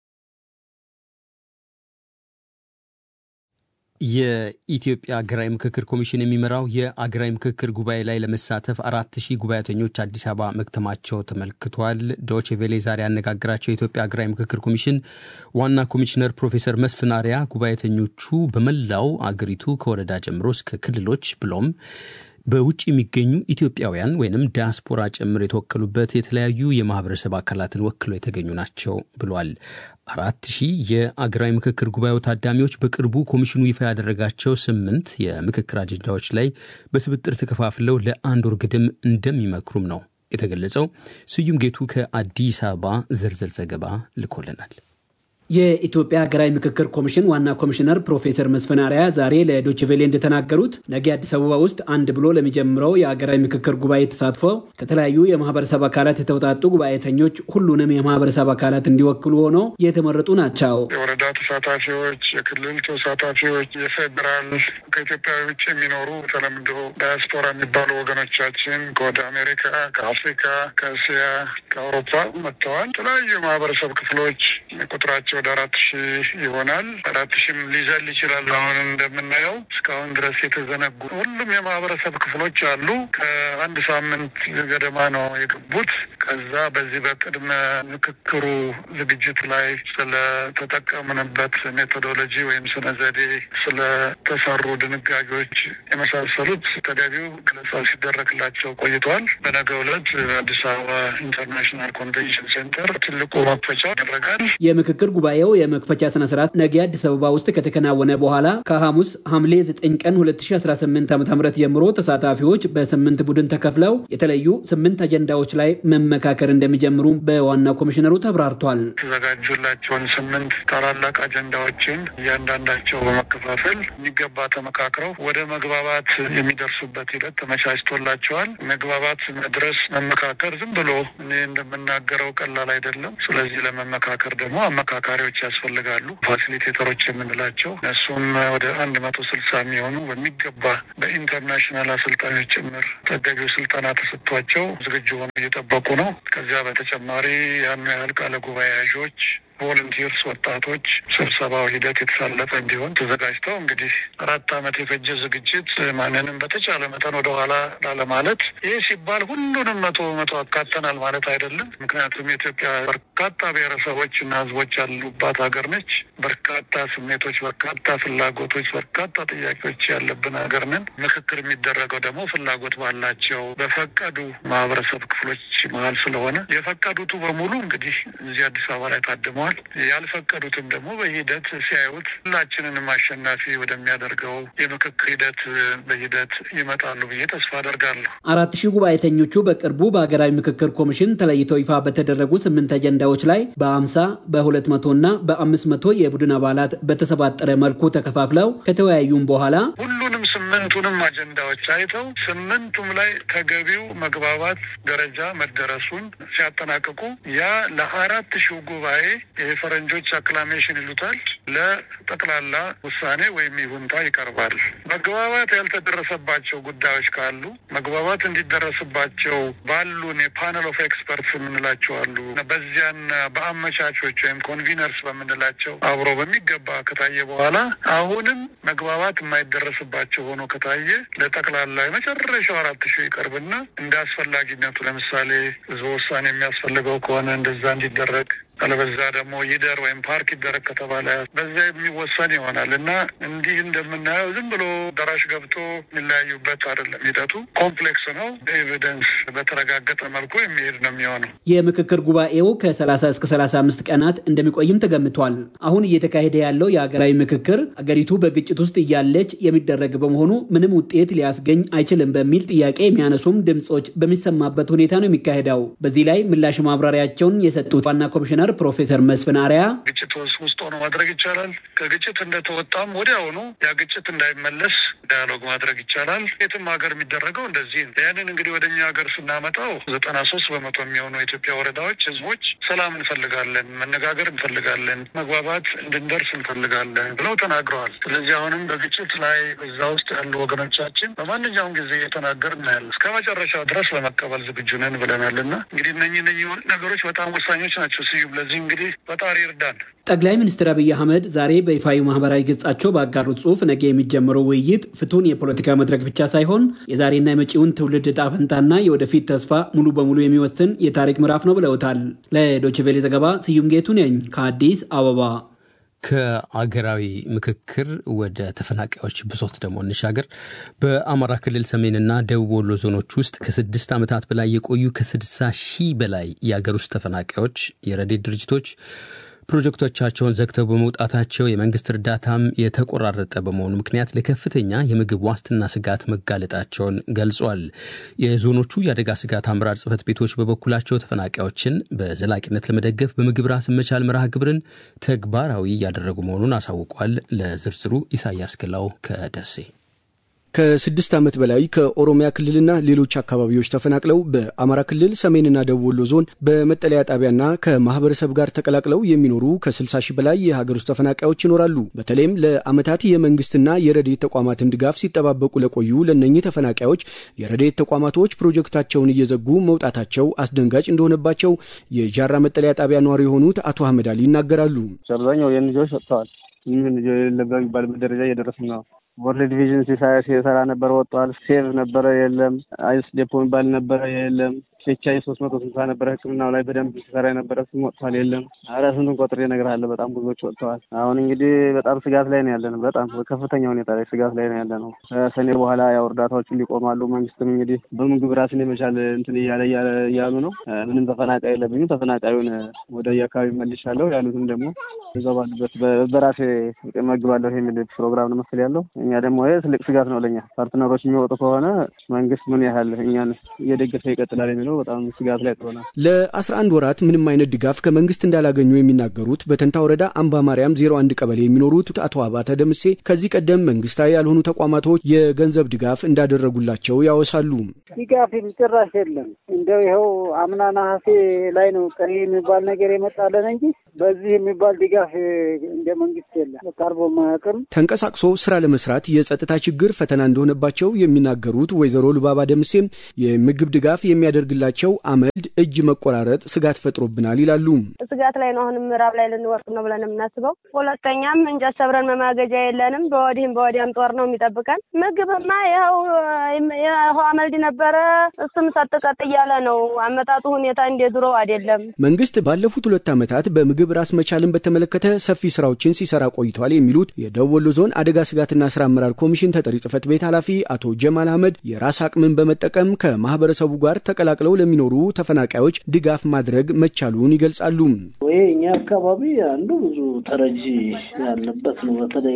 የኢትዮጵያ አገራዊ ምክክር ኮሚሽን የሚመራው የአገራዊ ምክክር ጉባኤ ላይ ለመሳተፍ አራት ሺህ ጉባኤተኞች አዲስ አበባ መክተማቸው ተመልክቷል። ዶቼ ቬሌ ዛሬ ያነጋግራቸው የኢትዮጵያ አገራዊ ምክክር ኮሚሽን ዋና ኮሚሽነር ፕሮፌሰር መስፍን አርአያ ጉባኤተኞቹ በመላው አገሪቱ ከወረዳ ጀምሮ እስከ ክልሎች ብሎም በውጭ የሚገኙ ኢትዮጵያውያን ወይንም ዲያስፖራ ጭምር የተወከሉበት የተለያዩ የማህበረሰብ አካላትን ወክለው የተገኙ ናቸው ብሏል። አራት ሺህ የአገራዊ ምክክር ጉባኤው ታዳሚዎች በቅርቡ ኮሚሽኑ ይፋ ያደረጋቸው ስምንት የምክክር አጀንዳዎች ላይ በስብጥር ተከፋፍለው ለአንድ ወር ግድም እንደሚመክሩም ነው የተገለጸው። ስዩም ጌቱ ከአዲስ አበባ ዝርዝር ዘገባ ልኮልናል። የኢትዮጵያ ሀገራዊ ምክክር ኮሚሽን ዋና ኮሚሽነር ፕሮፌሰር መስፍን አርአያ ዛሬ ለዶችቬሌ እንደተናገሩት ነገ አዲስ አበባ ውስጥ አንድ ብሎ ለሚጀምረው የሀገራዊ ምክክር ጉባኤ ተሳትፈው ከተለያዩ የማህበረሰብ አካላት የተውጣጡ ጉባኤተኞች ሁሉንም የማህበረሰብ አካላት እንዲወክሉ ሆነው የተመረጡ ናቸው። የወረዳ ተሳታፊዎች፣ የክልል ተሳታፊዎች፣ የፌዴራል ከኢትዮጵያ ውጭ የሚኖሩ በተለምዶ ዳያስፖራ የሚባሉ ወገኖቻችን ከወደ አሜሪካ፣ ከአፍሪካ፣ ከእስያ፣ ከአውሮፓ መጥተዋል። የተለያዩ የማህበረሰብ ክፍሎች ቁጥራቸው ወደ አራት ሺህ ይሆናል። አራት ሺህም ሊዘል ይችላል። አሁን እንደምናየው እስካሁን ድረስ የተዘነጉ ሁሉም የማህበረሰብ ክፍሎች አሉ። ከአንድ ሳምንት ገደማ ነው የገቡት። ከዛ በዚህ በቅድመ ምክክሩ ዝግጅት ላይ ስለተጠቀምንበት ሜቶዶሎጂ ወይም ስነ ዘዴ፣ ስለተሰሩ ድንጋጌዎች የመሳሰሉት ተገቢው ገለጻ ሲደረግላቸው ቆይተዋል። በነገው ዕለት አዲስ አበባ ኢንተርናሽናል ኮንቬንሽን ሴንተር ትልቁ መክፈቻ ይደረጋል። የምክክር ጉባኤው የመክፈቻ ስነ ስርዓት ነገ አዲስ አበባ ውስጥ ከተከናወነ በኋላ ከሐሙስ ሐምሌ 9 ቀን 2018 ዓ ም ጀምሮ ተሳታፊዎች በስምንት ቡድን ተከፍለው የተለዩ ስምንት አጀንዳዎች ላይ መመካከር እንደሚጀምሩ በዋና ኮሚሽነሩ ተብራርቷል። የተዘጋጁላቸውን ስምንት ታላላቅ አጀንዳዎችን እያንዳንዳቸው በመከፋፈል የሚገባ ተመካክረው ወደ መግባባት የሚደርሱበት ሂደት ተመቻችቶላቸዋል። መግባባት መድረስ መመካከር ዝም ብሎ እኔ እንደምናገረው ቀላል አይደለም። ስለዚህ ለመመካከር ደግሞ አመካካሪዎች ያስፈልጋሉ። ፋሲሊቴተሮች የምንላቸው እነሱም ወደ አንድ መቶ ስልሳ የሚሆኑ በሚገባ በኢንተርናሽናል አሰልጣኞች ጭምር ተገቢው ስልጠና ተሰጥቷቸው ዝግጁ ሆነው እየጠበቁ ነው። ከዚያ በተጨማሪ ያኑ ያህል ቃለ ጉባኤ ያዦች ቮለንቲርስ ወጣቶች ስብሰባው ሂደት የተሳለጠ እንዲሆን ተዘጋጅተው እንግዲህ አራት ዓመት የፈጀ ዝግጅት ማንንም በተቻለ መጠን ወደኋላ ላለማለት ይህ ሲባል ሁሉንም መቶ በመቶ አካተናል ማለት አይደለም። ምክንያቱም የኢትዮጵያ በርካታ ብሔረሰቦች እና ሕዝቦች ያሉባት ሀገር ነች። በርካታ ስሜቶች፣ በርካታ ፍላጎቶች፣ በርካታ ጥያቄዎች ያለብን ሀገር ነን። ምክክር የሚደረገው ደግሞ ፍላጎት ባላቸው በፈቀዱ ማህበረሰብ ክፍሎች መሀል ስለሆነ የፈቀዱቱ በሙሉ እንግዲህ እዚህ አዲስ አበባ ላይ ታድመዋል። ያልፈቀዱትም ደግሞ በሂደት ሲያዩት ሁላችንንም አሸናፊ ወደሚያደርገው የምክክር ሂደት በሂደት ይመጣሉ ብዬ ተስፋ አደርጋለሁ። አራት ሺህ ጉባኤተኞቹ በቅርቡ በሀገራዊ ምክክር ኮሚሽን ተለይተው ይፋ በተደረጉ ስምንት አጀንዳዎች ላይ በአምሳ በሁለት መቶ እና በአምስት መቶ የቡድን አባላት በተሰባጠረ መልኩ ተከፋፍለው ከተወያዩም በኋላ ሁሉንም ስምንቱንም አጀንዳዎች አይተው ስምንቱም ላይ ተገቢው መግባባት ደረጃ መደረሱን ሲያጠናቅቁ ያ ለአራት ሺው ጉባኤ የፈረንጆች አክላሜሽን ይሉታል ለጠቅላላ ውሳኔ ወይም ይሁንታ ይቀርባል። መግባባት ያልተደረሰባቸው ጉዳዮች ካሉ መግባባት እንዲደረስባቸው ባሉን የፓነል ኦፍ ኤክስፐርትስ የምንላቸው አሉ። በዚያን በአመቻቾች ወይም ኮንቪነርስ በምንላቸው አብሮ በሚገባ ከታየ በኋላ አሁንም መግባባት የማይደረስባቸው ሆኖ ከታየ ለጠቅላላ የመጨረሻው አራት ሺህ ይቀርብና እንደ አስፈላጊነቱ ለምሳሌ ህዝበ ውሳኔ የሚያስፈልገው ከሆነ እንደዛ እንዲደረግ አለበዛ ደግሞ ይደር ወይም ፓርክ ይደረግ ከተባለ በዚያ የሚወሰን ይሆናል እና እንዲህ እንደምናየው ዝም ብሎ ደራሽ ገብቶ የሚለያዩበት አይደለም። ሂደቱ ኮምፕሌክስ ነው። በኤቪደንስ በተረጋገጠ መልኩ የሚሄድ ነው የሚሆነው። የምክክር ጉባኤው ከ30 እስከ 35 ቀናት እንደሚቆይም ተገምቷል። አሁን እየተካሄደ ያለው የሀገራዊ ምክክር አገሪቱ በግጭት ውስጥ እያለች የሚደረግ በመሆኑ ምንም ውጤት ሊያስገኝ አይችልም በሚል ጥያቄ የሚያነሱም ድምፆች በሚሰማበት ሁኔታ ነው የሚካሄደው። በዚህ ላይ ምላሽ ማብራሪያቸውን የሰጡት ዋና ኮሚሽነር ፕሮፌሰር መስፍን አርአያ ግጭት ውስጥ ሆኖ ማድረግ ይቻላል። ከግጭት እንደተወጣም ወዲያውኑ ያ ግጭት እንዳይመለስ ዳያሎግ ማድረግ ይቻላል። የትም ሀገር የሚደረገው እንደዚህ ነው። ያንን እንግዲህ ወደ እኛ ሀገር ስናመጣው ዘጠና ሶስት በመቶ የሚሆኑ የኢትዮጵያ ወረዳዎች ህዝቦች ሰላም እንፈልጋለን፣ መነጋገር እንፈልጋለን፣ መግባባት እንድንደርስ እንፈልጋለን ብለው ተናግረዋል። ስለዚህ አሁንም በግጭት ላይ እዛ ውስጥ ያሉ ወገኖቻችን በማንኛውም ጊዜ እየተናገር እናያለን። እስከ መጨረሻው ድረስ ለመቀበል ዝግጁ ነን ብለናል እና እንግዲህ እነኚህ እነኚህ ነገሮች በጣም ወሳኞች ናቸው። ስዩም ለዚህ እንግዲህ ፈጣሪ ይርዳን። ጠቅላይ ሚኒስትር አብይ አህመድ ዛሬ በይፋዊ ማህበራዊ ገጻቸው ባጋሩት ጽሁፍ ነገ የሚጀምረው ውይይት ፍቱን የፖለቲካ መድረክ ብቻ ሳይሆን የዛሬና የመጪውን ትውልድ ዕጣ ፈንታና የወደፊት ተስፋ ሙሉ በሙሉ የሚወስን የታሪክ ምዕራፍ ነው ብለውታል። ለዶችቬሌ ዘገባ ስዩም ጌቱ ነኝ ከአዲስ አበባ። ከአገራዊ ምክክር ወደ ተፈናቃዮች ብሶት ደግሞ እንሻገር። በአማራ ክልል ሰሜንና ደቡብ ወሎ ዞኖች ውስጥ ከስድስት ዓመታት በላይ የቆዩ ከስድሳ ሺህ በላይ የአገር ውስጥ ተፈናቃዮች የረድኤት ድርጅቶች ፕሮጀክቶቻቸውን ዘግተው በመውጣታቸው የመንግስት እርዳታም የተቆራረጠ በመሆኑ ምክንያት ለከፍተኛ የምግብ ዋስትና ስጋት መጋለጣቸውን ገልጿል። የዞኖቹ የአደጋ ስጋት አመራር ጽህፈት ቤቶች በበኩላቸው ተፈናቃዮችን በዘላቂነት ለመደገፍ በምግብ ራስን መቻል መርሃ ግብርን ተግባራዊ እያደረጉ መሆኑን አሳውቋል። ለዝርዝሩ ኢሳያስ ግላው ከደሴ ከስድስት ዓመት በላይ ከኦሮሚያ ክልልና ሌሎች አካባቢዎች ተፈናቅለው በአማራ ክልል ሰሜንና ደቡብ ወሎ ዞን በመጠለያ ጣቢያና ከማህበረሰብ ጋር ተቀላቅለው የሚኖሩ ከ60 ሺህ በላይ የሀገር ውስጥ ተፈናቃዮች ይኖራሉ። በተለይም ለዓመታት የመንግስትና የረድኤት ተቋማትን ድጋፍ ሲጠባበቁ ለቆዩ ለእነኚህ ተፈናቃዮች የረድኤት ተቋማቶች ፕሮጀክታቸውን እየዘጉ መውጣታቸው አስደንጋጭ እንደሆነባቸው የጃራ መጠለያ ጣቢያ ነዋሪ የሆኑት አቶ አህመድ አሊ ይናገራሉ። አብዛኛው የልጆች ወጥተዋል። ምን ልጆ የሌለበት የሚባልበት ደረጃ እየደረስን ነው። ወርልድ ቪዥን ሲሳይ ሲሰራ ነበረ ወጥቷል። ሴቭ ነበረ የለም። አይስ ዴፖ የሚባል ነበረ የለም። ኬቻይ ሶስት መቶ ስልሳ ነበረ ሕክምናው ላይ በደንብ ሲሰራ የነበረ ስም ወጥቷል የለም። ኧረ ስንቱን ቆጥሬ እነግርሃለሁ። በጣም ብዙዎች ወጥተዋል። አሁን እንግዲህ በጣም ስጋት ላይ ነው ያለን። በጣም በከፍተኛ ሁኔታ ላይ ስጋት ላይ ነው ያለ ነው። ከሰኔ በኋላ ያው እርዳታዎችን ሊቆማሉ። መንግስትም እንግዲህ በምግብ ራስን የመቻል እንትን እያለ እያሉ ነው። ምንም ተፈናቃይ የለብኝም ተፈናቃዩን ወደ የአካባቢ መልሻለሁ ያሉትም ደግሞ እዛው ባሉበት በራሴ መግባለሁ የሚል ፕሮግራም ነው መሰል ያለው። እኛ ደግሞ ይህ ትልቅ ስጋት ነው ለኛ ፓርትነሮች የሚወጡ ከሆነ መንግስት ምን ያህል እኛን እየደገፈ ይቀጥላል የሚለው በጣም ስጋት ላይ ጥሎናል። ለአስራ አንድ ወራት ምንም አይነት ድጋፍ ከመንግስት እንዳላገኙ የሚናገሩት በተንታ ወረዳ አምባ ማርያም ዜሮ አንድ ቀበሌ የሚኖሩት አቶ አባተ ደምሴ ከዚህ ቀደም መንግስታዊ ያልሆኑ ተቋማቶች የገንዘብ ድጋፍ እንዳደረጉላቸው ያወሳሉ። ድጋፍ ጭራሽ የለም። እንደው ይኸው አምና ነሐሴ ላይ ነው ቀሪ የሚባል ነገር የመጣለን እንጂ በዚህ የሚባል ድጋፍ እንደ መንግስት የለም። ቀርቦ ማያውቅም። ተንቀሳቅሶ ስራ ለመስራት የጸጥታ ችግር ፈተና እንደሆነባቸው የሚናገሩት ወይዘሮ ልባባ ደምሴም የምግብ ድጋፍ የሚያደርግላቸው አመድ እጅ መቆራረጥ ስጋት ፈጥሮብናል ይላሉ። ስጋት ላይ ነው። አሁንም ምዕራብ ላይ ልንወርቅ ነው ብለን የምናስበው። ሁለተኛም እንጨት ሰብረን መማገጃ የለንም። በወዲህም በወዲያም ጦር ነው የሚጠብቀን። ምግብማ ይኸው ይኸው አመልድ ነበረ። እሱም ሰጥቀጥ እያለ ነው። አመጣጡ ሁኔታ እንደ ድሮ አይደለም። መንግስት ባለፉት ሁለት ዓመታት በምግብ ራስ መቻልን በተመለከተ ሰፊ ስራዎችን ሲሰራ ቆይቷል የሚሉት የደቡብ ወሎ ዞን አደጋ ስጋትና ስራ አመራር ኮሚሽን ተጠሪ ጽህፈት ቤት ኃላፊ አቶ ጀማል አህመድ የራስ አቅምን በመጠቀም ከማህበረሰቡ ጋር ተቀላቅለው ለሚኖሩ ተፈናቃዮች ድጋፍ ማድረግ መቻሉን ይገልጻሉ። ይሄ እኛ አካባቢ አንዱ ብዙ ተረጂ ያለበት ነው። በተለይ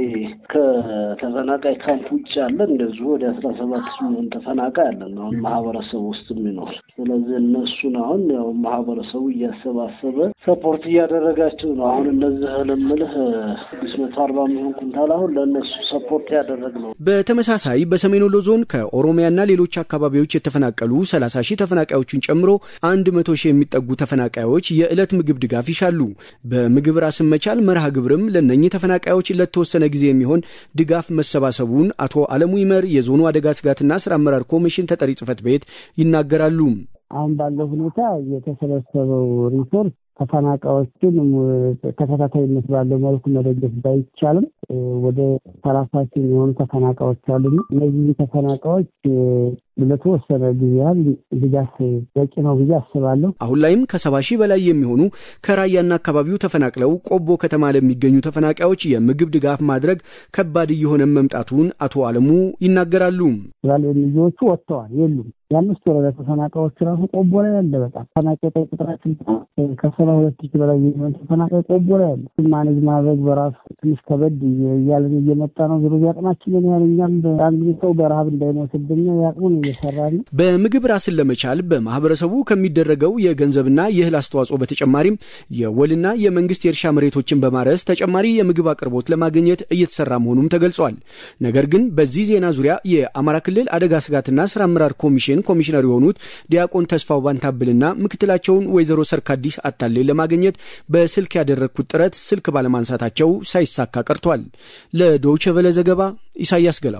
ከተፈናቃይ ካምፕ ውጭ ያለ እንደዚሁ ወደ አስራ ሰባት ሚሊዮን ተፈናቃይ አለን አሁን ማህበረሰቡ ውስጥ የሚኖር ስለዚህ እነሱን አሁን ያው ማህበረሰቡ እያሰባሰበ ሰፖርት እያደረጋቸው ነው። አሁን እነዚህ ልምልህ ስድስት መቶ አርባ ሚሊዮን ኩንታል አሁን ለእነሱ ሰፖርት ያደረግ ነው። በተመሳሳይ በሰሜን ወሎ ዞን ከኦሮሚያና ሌሎች አካባቢዎች የተፈናቀሉ ሰላሳ ሺህ ተፈናቃዮችን ጨምሮ አንድ መቶ ሺህ የሚጠጉ ተፈናቃዮች የዕለት ምግብ ድጋፍ ይሻሉ። በምግብ ራስን መቻል መርሃ ግብርም ለእነኚህ ተፈናቃዮች ለተወሰነ ጊዜ የሚሆን ድጋፍ መሰባሰቡን አቶ አለሙ ይመር የዞኑ አደጋ ስጋትና ስራ አመራር ኮሚሽን ተጠሪ ጽህፈት ቤት ይናገራሉ። አሁን ባለው ሁኔታ የተሰበሰበው ሪሶርስ ተፈናቃዮችን ተከታታይነት ባለው መልኩ መደገፍ ባይቻልም ወደ ሰላሳ ሺህ የሚሆኑ ተፈናቃዮች አሉ። እነዚህ ተፈናቃዮች ለተወሰነ ጊዜ ያህል ድጋፍ በቂ ነው ብዬ አስባለሁ። አሁን ላይም ከሰባ ሺህ በላይ የሚሆኑ ከራያና አካባቢው ተፈናቅለው ቆቦ ከተማ ለሚገኙ ተፈናቃዮች የምግብ ድጋፍ ማድረግ ከባድ እየሆነ መምጣቱን አቶ አለሙ ይናገራሉ። ልጆቹ ወጥተዋል የሉም። የአምስት ወረዳ ተፈናቃዮች ራሱ ቆቦ ላይ ያለ በጣም ተፈናቃይ ቁጥራችን ከሰባ ሁለት ሺህ በላይ የሚሆን ተፈናቃይ ቆቦ ላይ ያለ ማኔጅ ማድረግ በራሱ ትንሽ ከበድ እያለን እየመጣ ነው። ዞሮ አቅማችንን ያህል እኛም አንድ ሰው በረሀብ እንዳይሞትብን ያቅሙን እየሰራ ነው። በምግብ ራስን ለመቻል በማህበረሰቡ ከሚደረገው የገንዘብና የእህል አስተዋጽኦ በተጨማሪም የወልና የመንግስት የእርሻ መሬቶችን በማረስ ተጨማሪ የምግብ አቅርቦት ለማግኘት እየተሰራ መሆኑም ተገልጿል። ነገር ግን በዚህ ዜና ዙሪያ የአማራ ክልል አደጋ ስጋትና ስራ አመራር ኮሚሽን ኮሚሽነር የሆኑት ዲያቆን ተስፋው ባንታብልና ምክትላቸውን ወይዘሮ ሰርካዲስ አታሌ ለማግኘት በስልክ ያደረግኩት ጥረት ስልክ ባለማንሳታቸው ሳይሳካ ቀርቷል። ለዶይቼ ቬለ ዘገባ ኢሳያስ ገላው።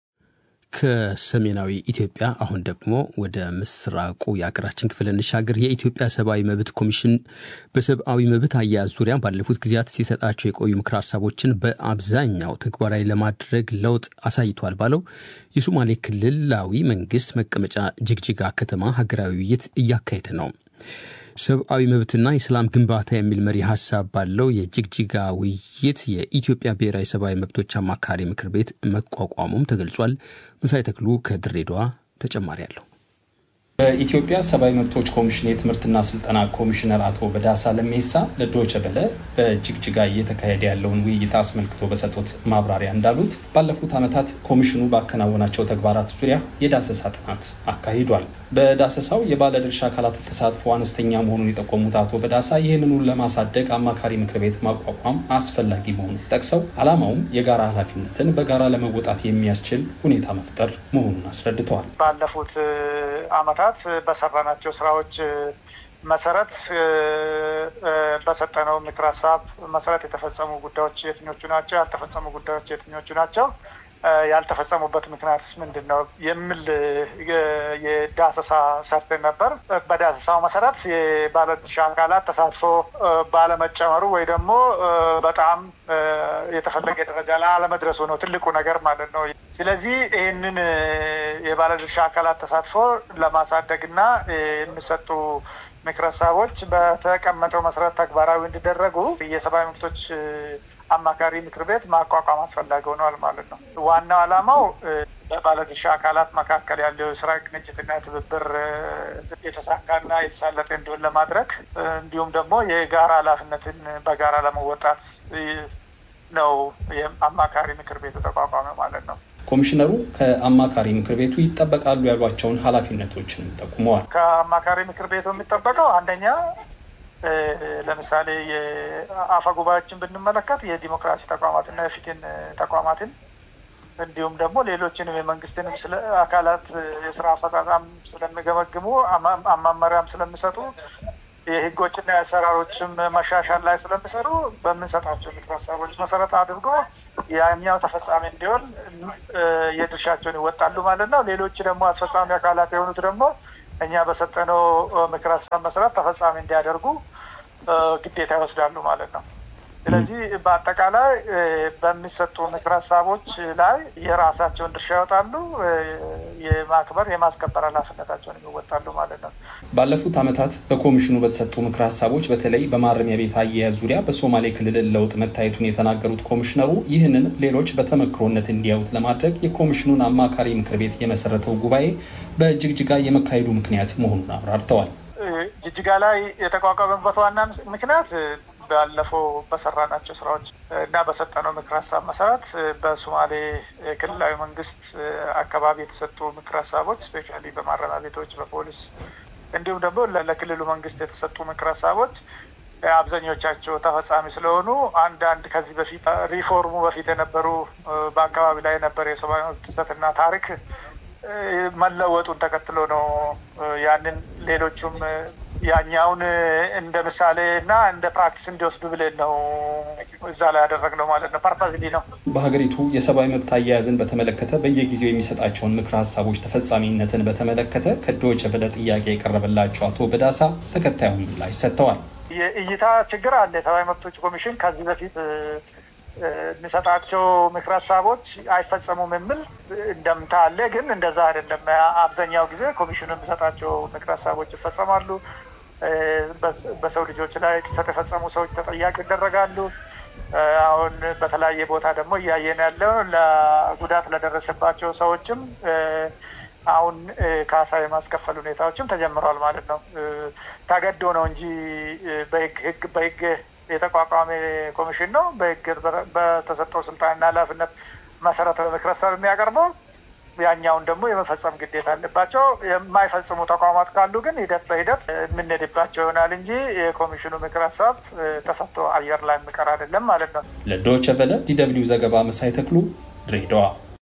ከሰሜናዊ ኢትዮጵያ አሁን ደግሞ ወደ ምስራቁ የሀገራችን ክፍል እንሻገር። የኢትዮጵያ ሰብአዊ መብት ኮሚሽን በሰብአዊ መብት አያያዝ ዙሪያ ባለፉት ጊዜያት ሲሰጣቸው የቆዩ ምክር ሀሳቦችን በአብዛኛው ተግባራዊ ለማድረግ ለውጥ አሳይቷል ባለው የሶማሌ ክልላዊ መንግስት መቀመጫ ጅግጅጋ ከተማ ሀገራዊ ውይይት እያካሄደ ነው። ሰብአዊ መብትና የሰላም ግንባታ የሚል መሪ ሀሳብ ባለው የጅግጅጋ ውይይት የኢትዮጵያ ብሔራዊ ሰብአዊ መብቶች አማካሪ ምክር ቤት መቋቋሙም ተገልጿል። መሳይ ተክሉ ከድሬዳዋ ተጨማሪ አለው። በኢትዮጵያ ሰብአዊ መብቶች ኮሚሽን የትምህርትና ስልጠና ኮሚሽነር አቶ በዳሳ ለሜሳ ለዶይቼ ቬለ በጅግጅጋ እየተካሄደ ያለውን ውይይት አስመልክቶ በሰጡት ማብራሪያ እንዳሉት ባለፉት ዓመታት ኮሚሽኑ ባከናወናቸው ተግባራት ዙሪያ የዳሰሳ ጥናት አካሂዷል። በዳሰሳው የባለድርሻ አካላት ተሳትፎ አነስተኛ መሆኑን የጠቆሙት አቶ በዳሳ ይህንኑን ለማሳደግ አማካሪ ምክር ቤት ማቋቋም አስፈላጊ መሆኑን ጠቅሰው ዓላማውም የጋራ ኃላፊነትን በጋራ ለመወጣት የሚያስችል ሁኔታ መፍጠር መሆኑን አስረድተዋል። ባለፉት ዓመታት በሰራናቸው ስራዎች መሰረት በሰጠነው ምክር ሀሳብ መሰረት የተፈጸሙ ጉዳዮች የትኞቹ ናቸው? ያልተፈጸሙ ጉዳዮች የትኞቹ ናቸው? ያልተፈጸሙበት ምክንያትስ ምንድን ነው? የሚል የዳሰሳ ሰርተን ነበር። በዳሰሳው መሰረት የባለድርሻ አካላት ተሳትፎ ባለመጨመሩ ወይ ደግሞ በጣም የተፈለገ ደረጃ ላይ አለመድረሱ ነው ትልቁ ነገር ማለት ነው። ስለዚህ ይህንን የባለድርሻ አካላት ተሳትፎ ለማሳደግና የሚሰጡ ምክረ ሀሳቦች በተቀመጠው መሰረት ተግባራዊ እንዲደረጉ የሰብአዊ መብቶች አማካሪ ምክር ቤት ማቋቋም አስፈላጊ ሆኗል ማለት ነው። ዋናው ዓላማው በባለድርሻ አካላት መካከል ያለው የስራ ቅንጅትና ትብብር የተሳካና የተሳለጠ እንዲሆን ለማድረግ እንዲሁም ደግሞ የጋራ ኃላፊነትን በጋራ ለመወጣት ነው አማካሪ ምክር ቤቱ ተቋቋመ ማለት ነው። ኮሚሽነሩ ከአማካሪ ምክር ቤቱ ይጠበቃሉ ያሏቸውን ኃላፊነቶችን ጠቁመዋል። ከአማካሪ ምክር ቤቱ የሚጠበቀው አንደኛ ለምሳሌ የአፈ ጉባኤዎችን ብንመለከት የዲሞክራሲ ተቋማትና የፍትህ ተቋማትን እንዲሁም ደግሞ ሌሎችንም የመንግስትንም ስለ አካላት የስራ አፈጻጸም ስለሚገመግሙ መመሪያም ስለሚሰጡ የህጎችና የአሰራሮችም መሻሻል ላይ ስለሚሰሩ በምንሰጣቸው ምክር ሀሳቦች መሰረት አድርጎ ያኛው ተፈጻሚ እንዲሆን የድርሻቸውን ይወጣሉ ማለት ነው። ሌሎች ደግሞ አስፈጻሚ አካላት የሆኑት ደግሞ እኛ በሰጠነው ምክር ሀሳብ መሰረት ተፈጻሚ እንዲያደርጉ ግዴታ ይወስዳሉ ማለት ነው። ስለዚህ በአጠቃላይ በሚሰጡ ምክር ሀሳቦች ላይ የራሳቸውን ድርሻ ይወጣሉ፣ የማክበር የማስከበር ኃላፊነታቸውን ይወጣሉ ማለት ነው። ባለፉት ዓመታት በኮሚሽኑ በተሰጡ ምክር ሀሳቦች በተለይ በማረሚያ ቤት አያያዝ ዙሪያ በሶማሌ ክልል ለውጥ መታየቱን የተናገሩት ኮሚሽነሩ ይህንን ሌሎች በተመክሮነት እንዲያዩት ለማድረግ የኮሚሽኑን አማካሪ ምክር ቤት የመሰረተው ጉባኤ በጅግጅጋ የመካሄዱ ምክንያት መሆኑን አብራርተዋል። ጅግጅጋ ላይ የተቋቋመበት ዋና ምክንያት ባለፈው በሰራናቸው ስራዎች እና በሰጠነው ምክር ሀሳብ መሰረት በሶማሌ ክልላዊ መንግስት አካባቢ የተሰጡ ምክር ሀሳቦች ስፔሻሊ በማረሚያ ቤቶች፣ በፖሊስ እንዲሁም ደግሞ ለክልሉ መንግስት የተሰጡ ምክር ሀሳቦች አብዛኞቻቸው ተፈጻሚ ስለሆኑ አንዳንድ ከዚህ በፊት ሪፎርሙ በፊት የነበሩ በአካባቢ ላይ የነበረ የሰብአዊ መብት ጥሰትና ታሪክ መለወጡን ተከትሎ ነው ያንን ሌሎቹም ያኛውን እንደ ምሳሌ እና እንደ ፕራክቲስ እንዲወስዱ ብለን ነው እዛ ላይ ያደረግነው ማለት ነው። ፐርፐዝሊ ነው። በሀገሪቱ የሰብአዊ መብት አያያዝን በተመለከተ በየጊዜው የሚሰጣቸውን ምክር ሀሳቦች ተፈጻሚነትን በተመለከተ ከዶይቼ ቬለ ጥያቄ የቀረበላቸው አቶ በዳሳ ተከታዩን ምላሽ ሰጥተዋል። የእይታ ችግር አለ። የሰብአዊ መብቶች ኮሚሽን ከዚህ በፊት የሚሰጣቸው ምክር ሀሳቦች አይፈጸሙም የሚል እንደምታ አለ። ግን እንደዛ አይደለም። አብዛኛው ጊዜ ኮሚሽኑ የሚሰጣቸው ምክር ሀሳቦች ይፈጸማሉ። በሰው ልጆች ላይ ጥሰት የፈጸሙ ሰዎች ተጠያቂ ይደረጋሉ። አሁን በተለያየ ቦታ ደግሞ እያየን ያለው ለጉዳት ለደረሰባቸው ሰዎችም አሁን ካሳ የማስከፈል ሁኔታዎችም ተጀምረዋል ማለት ነው። ተገዶ ነው እንጂ በህግ ህግ በህግ የተቋቋመ ኮሚሽን ነው። በህግ በተሰጠው ስልጣንና ኃላፊነት መሰረት በምክር ሀሳብ የሚያቀርበው ያኛውን ደግሞ የመፈጸም ግዴታ አለባቸው። የማይፈጽሙ ተቋማት ካሉ ግን ሂደት በሂደት የምንሄድባቸው ይሆናል እንጂ የኮሚሽኑ ምክር ሀሳብ ተሰጥቶ አየር ላይ የሚቀር አይደለም ማለት ነው። ለዶይቼ ቬለ ዲደብሊው ዘገባ መሳይ ተክሉ ድሬዳዋ።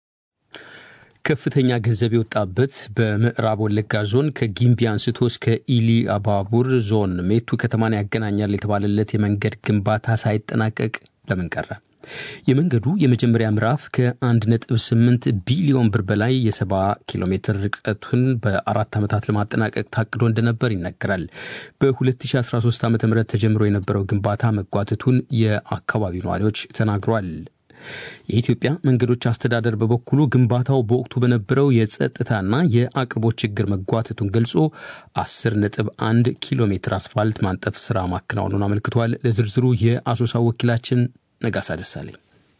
ከፍተኛ ገንዘብ የወጣበት በምዕራብ ወለጋ ዞን ከጊምቢ አንስቶ እስከ ኢሊ አባቡር ዞን ሜቱ ከተማን ያገናኛል የተባለለት የመንገድ ግንባታ ሳይጠናቀቅ ለምን ቀረ? የመንገዱ የመጀመሪያ ምዕራፍ ከ1.8 ቢሊዮን ብር በላይ የ70 ኪሎ ሜትር ርቀቱን በአራት ዓመታት ለማጠናቀቅ ታቅዶ እንደነበር ይነገራል። በ2013 ዓ ም ተጀምሮ የነበረው ግንባታ መጓተቱን የአካባቢው ነዋሪዎች ተናግሯል። የኢትዮጵያ መንገዶች አስተዳደር በበኩሉ ግንባታው በወቅቱ በነበረው የጸጥታና የአቅርቦት ችግር መጓተቱን ገልጾ 10.1 ኪሎ ሜትር አስፋልት ማንጠፍ ስራ ማከናወኑን አመልክቷል። ለዝርዝሩ የአሶሳ ወኪላችን ነጋሳ ደሳለኝ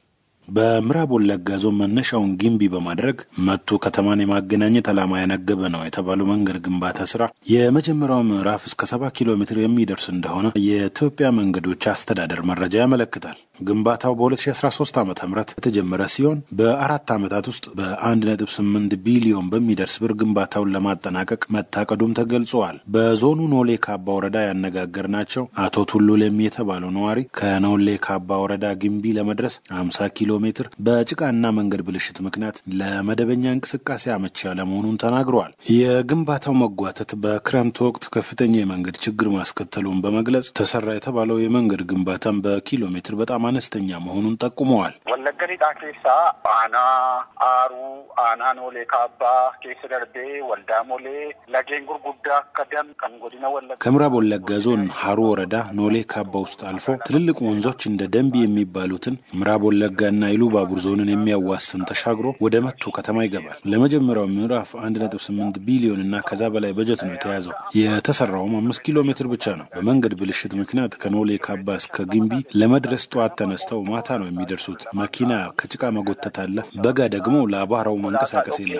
በምዕራብ ወለጋ ዞን መነሻውን ጊምቢ በማድረግ መቱ ከተማን የማገናኘት ዓላማ ያነገበ ነው የተባለው መንገድ ግንባታ ስራ የመጀመሪያው ምዕራፍ እስከ ሰባ ኪሎ ሜትር የሚደርስ እንደሆነ የኢትዮጵያ መንገዶች አስተዳደር መረጃ ያመለክታል። ግንባታው በ2013 ዓ ም የተጀመረ ሲሆን በአራት ዓመታት ውስጥ በ1.8 ቢሊዮን በሚደርስ ብር ግንባታውን ለማጠናቀቅ መታቀዱም ተገልጸዋል። በዞኑ ኖሌ ካባ ወረዳ ያነጋገርናቸው አቶ ቱሉ ለሚ የተባለው ነዋሪ ከኖሌ ካባ ወረዳ ግንቢ ለመድረስ 50 ኪሎ ሜትር በጭቃና መንገድ ብልሽት ምክንያት ለመደበኛ እንቅስቃሴ አመቺ ያለመሆኑን ተናግረዋል። የግንባታው መጓተት በክረምት ወቅት ከፍተኛ የመንገድ ችግር ማስከተሉን በመግለጽ ተሰራ የተባለው የመንገድ ግንባታም በኪሎ ሜትር በጣም አነስተኛ መሆኑን ጠቁመዋል። ወለጋ ሊጣ ኬሳ አና አሩ አና ኖሌ ካባ ኬስ ደርቤ ወልዳ ሞሌ ለጌን ጉርጉዳ ከደም ከንጎዲነ ወለጋ ከምዕራብ ወለጋ ዞን ሀሩ ወረዳ ኖሌ ካባ ውስጥ አልፎ ትልልቅ ወንዞች እንደ ደንቢ የሚባሉትን ምዕራብ ወለጋና ኢሉባቡር ዞንን የሚያዋስን ተሻግሮ ወደ መቱ ከተማ ይገባል። ለመጀመሪያው ምዕራፍ 1.8 ቢሊዮን እና ከዛ በላይ በጀት ነው የተያዘው። የተሰራውም አምስት ኪሎ ሜትር ብቻ ነው። በመንገድ ብልሽት ምክንያት ከኖሌ ካባ እስከ ግንቢ ለመድረስ ጠዋት ተነስተው ማታ ነው የሚደርሱት። መኪና ከጭቃ መጎተት አለ። በጋ ደግሞ ለአቧራው መንቀሳቀስ የለም።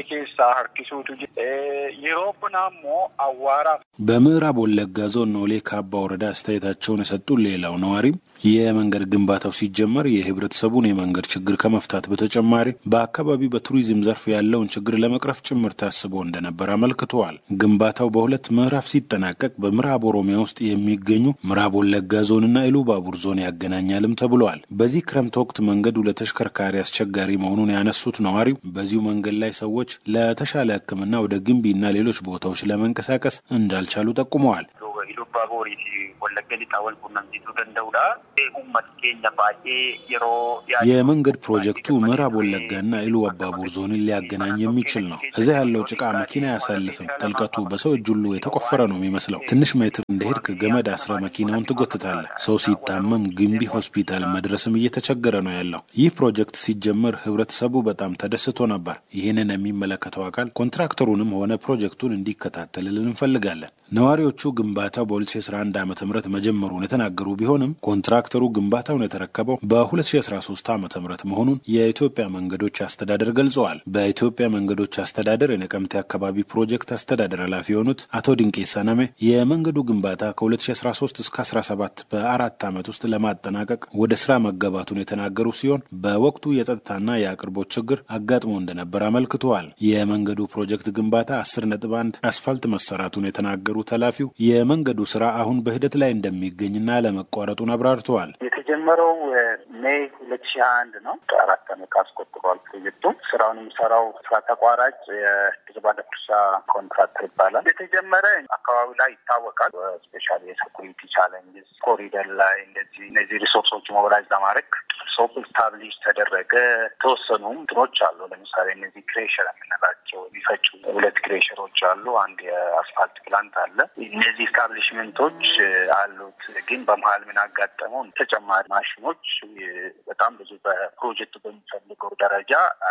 በምዕራብ ወለጋ ዞን ኖሌ ካባ ወረዳ አስተያየታቸውን የሰጡ ሌላው ነዋሪም የመንገድ ግንባታው ሲጀመር የህብረተሰቡን የመንገድ ችግር ከመፍታት በተጨማሪ በአካባቢው በቱሪዝም ዘርፍ ያለውን ችግር ለመቅረፍ ጭምር ታስቦ እንደነበር አመልክተዋል። ግንባታው በሁለት ምዕራፍ ሲጠናቀቅ በምዕራብ ኦሮሚያ ውስጥ የሚገኙ ምዕራብ ወለጋ ዞንና ኢሉባቡር ዞን ያገናኛልም ተብሏል። በዚህ ክረምት ወቅት መንገዱ ለተሽከርካሪ አስቸጋሪ መሆኑን ያነሱት ነዋሪው በዚሁ መንገድ ላይ ሰዎች ለተሻለ ሕክምና ወደ ግንቢና ሌሎች ቦታዎች ለመንቀሳቀስ እንዳልቻሉ ጠቁመዋል። ኢሉባቦሪቲ ወለጋ ሊጣ ወልቁነምሲሱ ደንደውዳ ኡመት ኬኛ ባዬ የሮ የመንገድ ፕሮጀክቱ ምዕራብ ወለጋና ኢሉ አባቡር ዞንን ሊያገናኝ የሚችል ነው። እዚያ ያለው ጭቃ መኪና አያሳልፍም። ጥልቀቱ በሰው እጅ ሁሉ የተቆፈረ ነው የሚመስለው። ትንሽ ሜትር እንደሄድክ ገመድ አስረ መኪናውን ትጎትታለህ። ሰው ሲታመም ግንቢ ሆስፒታል መድረስም እየተቸገረ ነው ያለው። ይህ ፕሮጀክት ሲጀመር ህብረተሰቡ በጣም ተደስቶ ነበር። ይህንን የሚመለከተው አካል ኮንትራክተሩንም ሆነ ፕሮጀክቱን እንዲከታተልልን እንፈልጋለን። ነዋሪዎቹ ግንባታው በ2011 ዓ ም መጀመሩን የተናገሩ ቢሆንም ኮንትራክተሩ ግንባታውን የተረከበው በ2013 ዓ ም መሆኑን የኢትዮጵያ መንገዶች አስተዳደር ገልጸዋል። በኢትዮጵያ መንገዶች አስተዳደር የነቀምቴ አካባቢ ፕሮጀክት አስተዳደር ኃላፊ የሆኑት አቶ ድንቄ ሰነሜ የመንገዱ ግንባታ ከ2013 እስከ 17 በአራት ዓመት ውስጥ ለማጠናቀቅ ወደ ስራ መገባቱን የተናገሩ ሲሆን በወቅቱ የጸጥታና የአቅርቦት ችግር አጋጥሞ እንደነበር አመልክተዋል። የመንገዱ ፕሮጀክት ግንባታ 10 ነጥብ 1 አስፋልት መሰራቱን የተናገሩት ኃላፊው የመንገዱ ስራ አሁን በሂደት ላይ እንደሚገኝና ለመቋረጡን አብራርተዋል። የተጀመረው ሜይ ሁለት ሺህ አንድ ነው። አራት ዓመት አስቆጥሯል ፕሮጀክቱ። ስራውን የሚሰራው ስራ ተቋራጭ የድርባ ደኩርሳ ኮንትራክተር ይባላል። የተጀመረ አካባቢ ላይ ይታወቃል። ስፔሻሊ የሴኩሪቲ ቻለንጅስ ኮሪደር ላይ እንደዚህ እነዚህ ሪሶርሶች ሞቢላይዝ ለማድረግ ሶፕ ስታብሊሽ ተደረገ። የተወሰኑ እንትኖች አሉ። ለምሳሌ እነዚህ ክሬሸር የምንላቸው የሚፈጩ ሁለት ክሬሸሮች አሉ። አንድ የአስፋልት ፕላንት አለ። እነዚህ ስታብሊሽመንቶች አሉት። ግን በመሀል ምን አጋጠመው ተጨማሪ ማሽኖች በጣም ብዙ በፕሮጀክቱ በሚፈልገው ደረጃ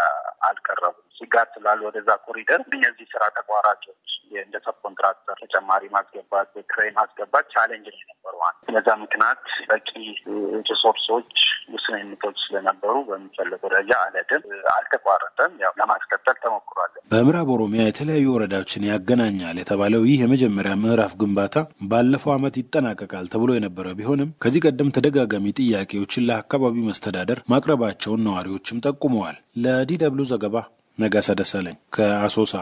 አልቀረቡም። ስጋት ስላሉ ወደዛ ኮሪደር እነዚህ ስራ ተቋራጮች እንደ ሰብ ኮንትራክተር ተጨማሪ ማስገባት ክሬን ማስገባት ቻሌንጅ ነው የነበሩ። በዛ ምክንያት በቂ ሪሶርሶች ውስንነቶች ስለነበሩ በሚፈለገው ደረጃ አለድም አልተቋረጠም። ያው ለማስቀጠል ተሞክሯል። በምዕራብ ኦሮሚያ የተለያዩ ወረዳዎችን ያገናኛል የተባለው ይህ የመጀመሪያ ምዕራፍ ግንባታ ባለፈው ዓመት ይጠናቀቃል ተብሎ የነበረ ቢሆንም ከዚህ ቀደም ተደጋጋሚ ጥያቄዎችን ለአካባቢው መስተዳደር ማቅረባቸውን ነዋሪዎችም ጠቁመዋል። ለዲ ደብሉ ዘገባ ነጋሳ ደሳለኝ ከአሶሳ።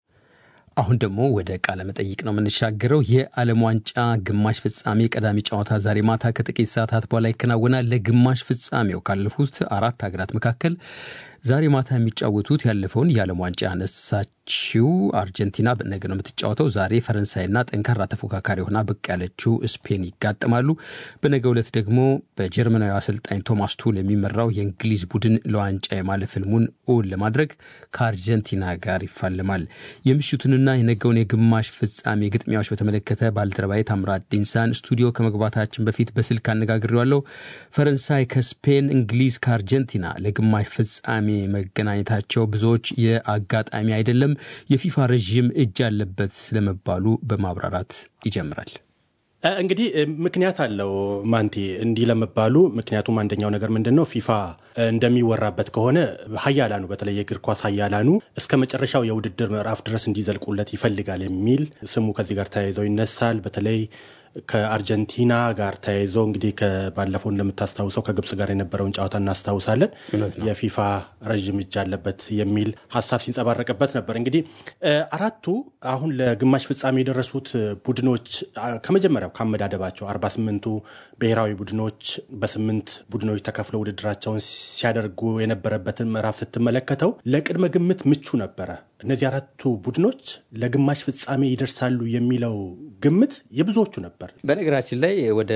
አሁን ደግሞ ወደ ቃለ መጠይቅ ነው የምንሻገረው። የዓለም ዋንጫ ግማሽ ፍጻሜ ቀዳሚ ጨዋታ ዛሬ ማታ ከጥቂት ሰዓታት በኋላ ይከናወናል። ለግማሽ ፍጻሜው ካለፉት አራት ሀገራት መካከል ዛሬ ማታ የሚጫወቱት ያለፈውን የዓለም ዋንጫ ያነሳችው አርጀንቲና ነገ ነው የምትጫወተው። ዛሬ ፈረንሳይና ጠንካራ ተፎካካሪ ሆና ብቅ ያለችው ስፔን ይጋጥማሉ። በነገ ዕለት ደግሞ በጀርመናዊ አሰልጣኝ ቶማስ ቱል የሚመራው የእንግሊዝ ቡድን ለዋንጫ የማለፍ ህልሙን እውን ለማድረግ ከአርጀንቲና ጋር ይፋለማል። የምሽቱንና የነገውን የግማሽ ፍጻሜ ግጥሚያዎች በተመለከተ ባልደረባዬ ታምራት ዲንሳን ስቱዲዮ ከመግባታችን በፊት በስልክ አነጋግሬዋለሁ። ፈረንሳይ ከስፔን፣ እንግሊዝ ከአርጀንቲና ለግማሽ ፍጻሜ መገናኘታቸው ብዙዎች የአጋጣሚ አይደለም፣ የፊፋ ረዥም እጅ አለበት ስለመባሉ በማብራራት ይጀምራል። እንግዲህ ምክንያት አለው ማንቲ እንዲህ ለመባሉ። ምክንያቱም አንደኛው ነገር ምንድን ነው ፊፋ እንደሚወራበት ከሆነ ሀያላኑ በተለይ የእግር ኳስ ሀያላኑ እስከ መጨረሻው የውድድር ምዕራፍ ድረስ እንዲዘልቁለት ይፈልጋል የሚል ስሙ ከዚህ ጋር ተያይዘው ይነሳል። በተለይ ከአርጀንቲና ጋር ተያይዞ እንግዲህ ባለፈው እንደምታስታውሰው ከግብጽ ጋር የነበረውን ጨዋታ እናስታውሳለን። የፊፋ ረዥም እጅ አለበት የሚል ሀሳብ ሲንጸባረቅበት ነበር። እንግዲህ አራቱ አሁን ለግማሽ ፍጻሜ የደረሱት ቡድኖች ከመጀመሪያው ካመዳደባቸው አርባ ስምንቱ ብሔራዊ ቡድኖች በስምንት ቡድኖች ተከፍለው ውድድራቸውን ሲያደርጉ የነበረበትን ምዕራፍ ስትመለከተው ለቅድመ ግምት ምቹ ነበረ። እነዚህ አራቱ ቡድኖች ለግማሽ ፍጻሜ ይደርሳሉ የሚለው ግምት የብዙዎቹ ነበር። በነገራችን ላይ ወደ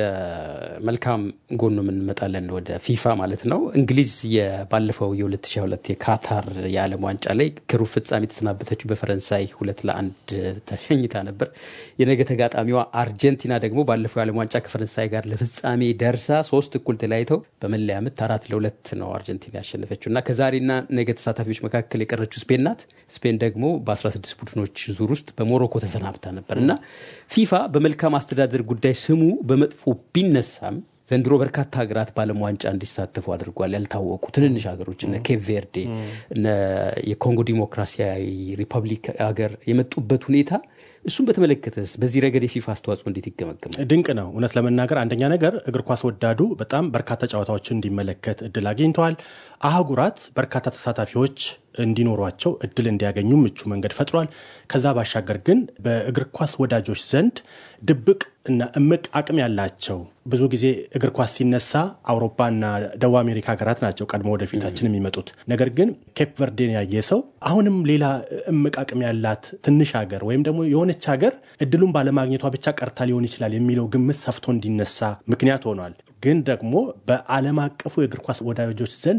መልካም ጎኑ የምንመጣለን፣ ወደ ፊፋ ማለት ነው። እንግሊዝ ባለፈው የ2022 የካታር የዓለም ዋንጫ ላይ ከሩብ ፍጻሜ የተሰናበተችው በፈረንሳይ ሁለት ለአንድ ተሸኝታ ነበር። የነገ ተጋጣሚዋ አርጀንቲና ደግሞ ባለፈው የዓለም ዋንጫ ከፈረንሳይ ጋር ለፍጻሜ ደርሳ ሶስት እኩል ተለያይተው በመለያ ምት አራት ለሁለት ነው አርጀንቲና ያሸነፈችው እና ከዛሬና ነገ ተሳታፊዎች መካከል የቀረችው ስፔን ናት። ስፔን ደግሞ በ16 ቡድኖች ዙር ውስጥ በሞሮኮ ተሰናብታ ነበር እና ፊፋ በመልካም አስተዳደር ጉዳይ ስሙ በመጥፎ ቢነሳም ዘንድሮ በርካታ ሀገራት በዓለም ዋንጫ እንዲሳተፉ አድርጓል። ያልታወቁ ትንንሽ ሀገሮች እነ ኬፕ ቬርዴ እነ የኮንጎ ዲሞክራሲያዊ ሪፐብሊክ ሀገር የመጡበት ሁኔታ እሱም በተመለከተስ በዚህ ረገድ የፊፋ አስተዋጽኦ እንዴት ይገመገማል? ድንቅ ነው። እውነት ለመናገር አንደኛ ነገር እግር ኳስ ወዳዱ በጣም በርካታ ጨዋታዎችን እንዲመለከት እድል አግኝተዋል። አህጉራት በርካታ ተሳታፊዎች እንዲኖሯቸው እድል እንዲያገኙ ምቹ መንገድ ፈጥሯል። ከዛ ባሻገር ግን በእግር ኳስ ወዳጆች ዘንድ ድብቅ እና እምቅ አቅም ያላቸው ብዙ ጊዜ እግር ኳስ ሲነሳ አውሮፓና ደቡብ አሜሪካ ሀገራት ናቸው ቀድሞ ወደፊታችን የሚመጡት። ነገር ግን ኬፕ ቨርዴን ያየ ሰው አሁንም ሌላ እምቅ አቅም ያላት ትንሽ ሀገር ወይም ደግሞ የሆነች ሀገር እድሉን ባለማግኘቷ ብቻ ቀርታ ሊሆን ይችላል የሚለው ግምት ሰፍቶ እንዲነሳ ምክንያት ሆኗል። ግን ደግሞ በዓለም አቀፉ የእግር ኳስ ወዳጆች ዘንድ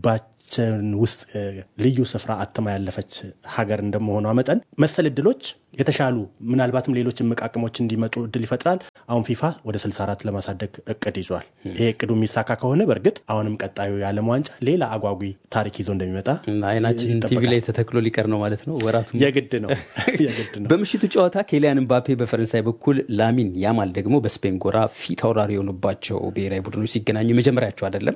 ልባችን ውስጥ ልዩ ስፍራ አትማ ያለፈች ሀገር እንደመሆኗ መጠን መሰል እድሎች የተሻሉ ምናልባትም ሌሎች እምቅ አቅሞች እንዲመጡ እድል ይፈጥራል። አሁን ፊፋ ወደ 64 ለማሳደግ እቅድ ይዟል። ይሄ እቅዱ የሚሳካ ከሆነ በእርግጥ አሁንም ቀጣዩ የዓለም ዋንጫ ሌላ አጓጊ ታሪክ ይዞ እንደሚመጣ አይናችን ቲቪ ላይ ተተክሎ ሊቀር ነው ማለት ነው። ወራቱ የግድ ነው የግድ ነው። በምሽቱ ጨዋታ ኬሊያን ምባፔ በፈረንሳይ በኩል ላሚን ያማል ደግሞ በስፔን ጎራ ፊት አውራሪ የሆኑባቸው ብሔራዊ ቡድኖች ሲገናኙ የመጀመሪያቸው አይደለም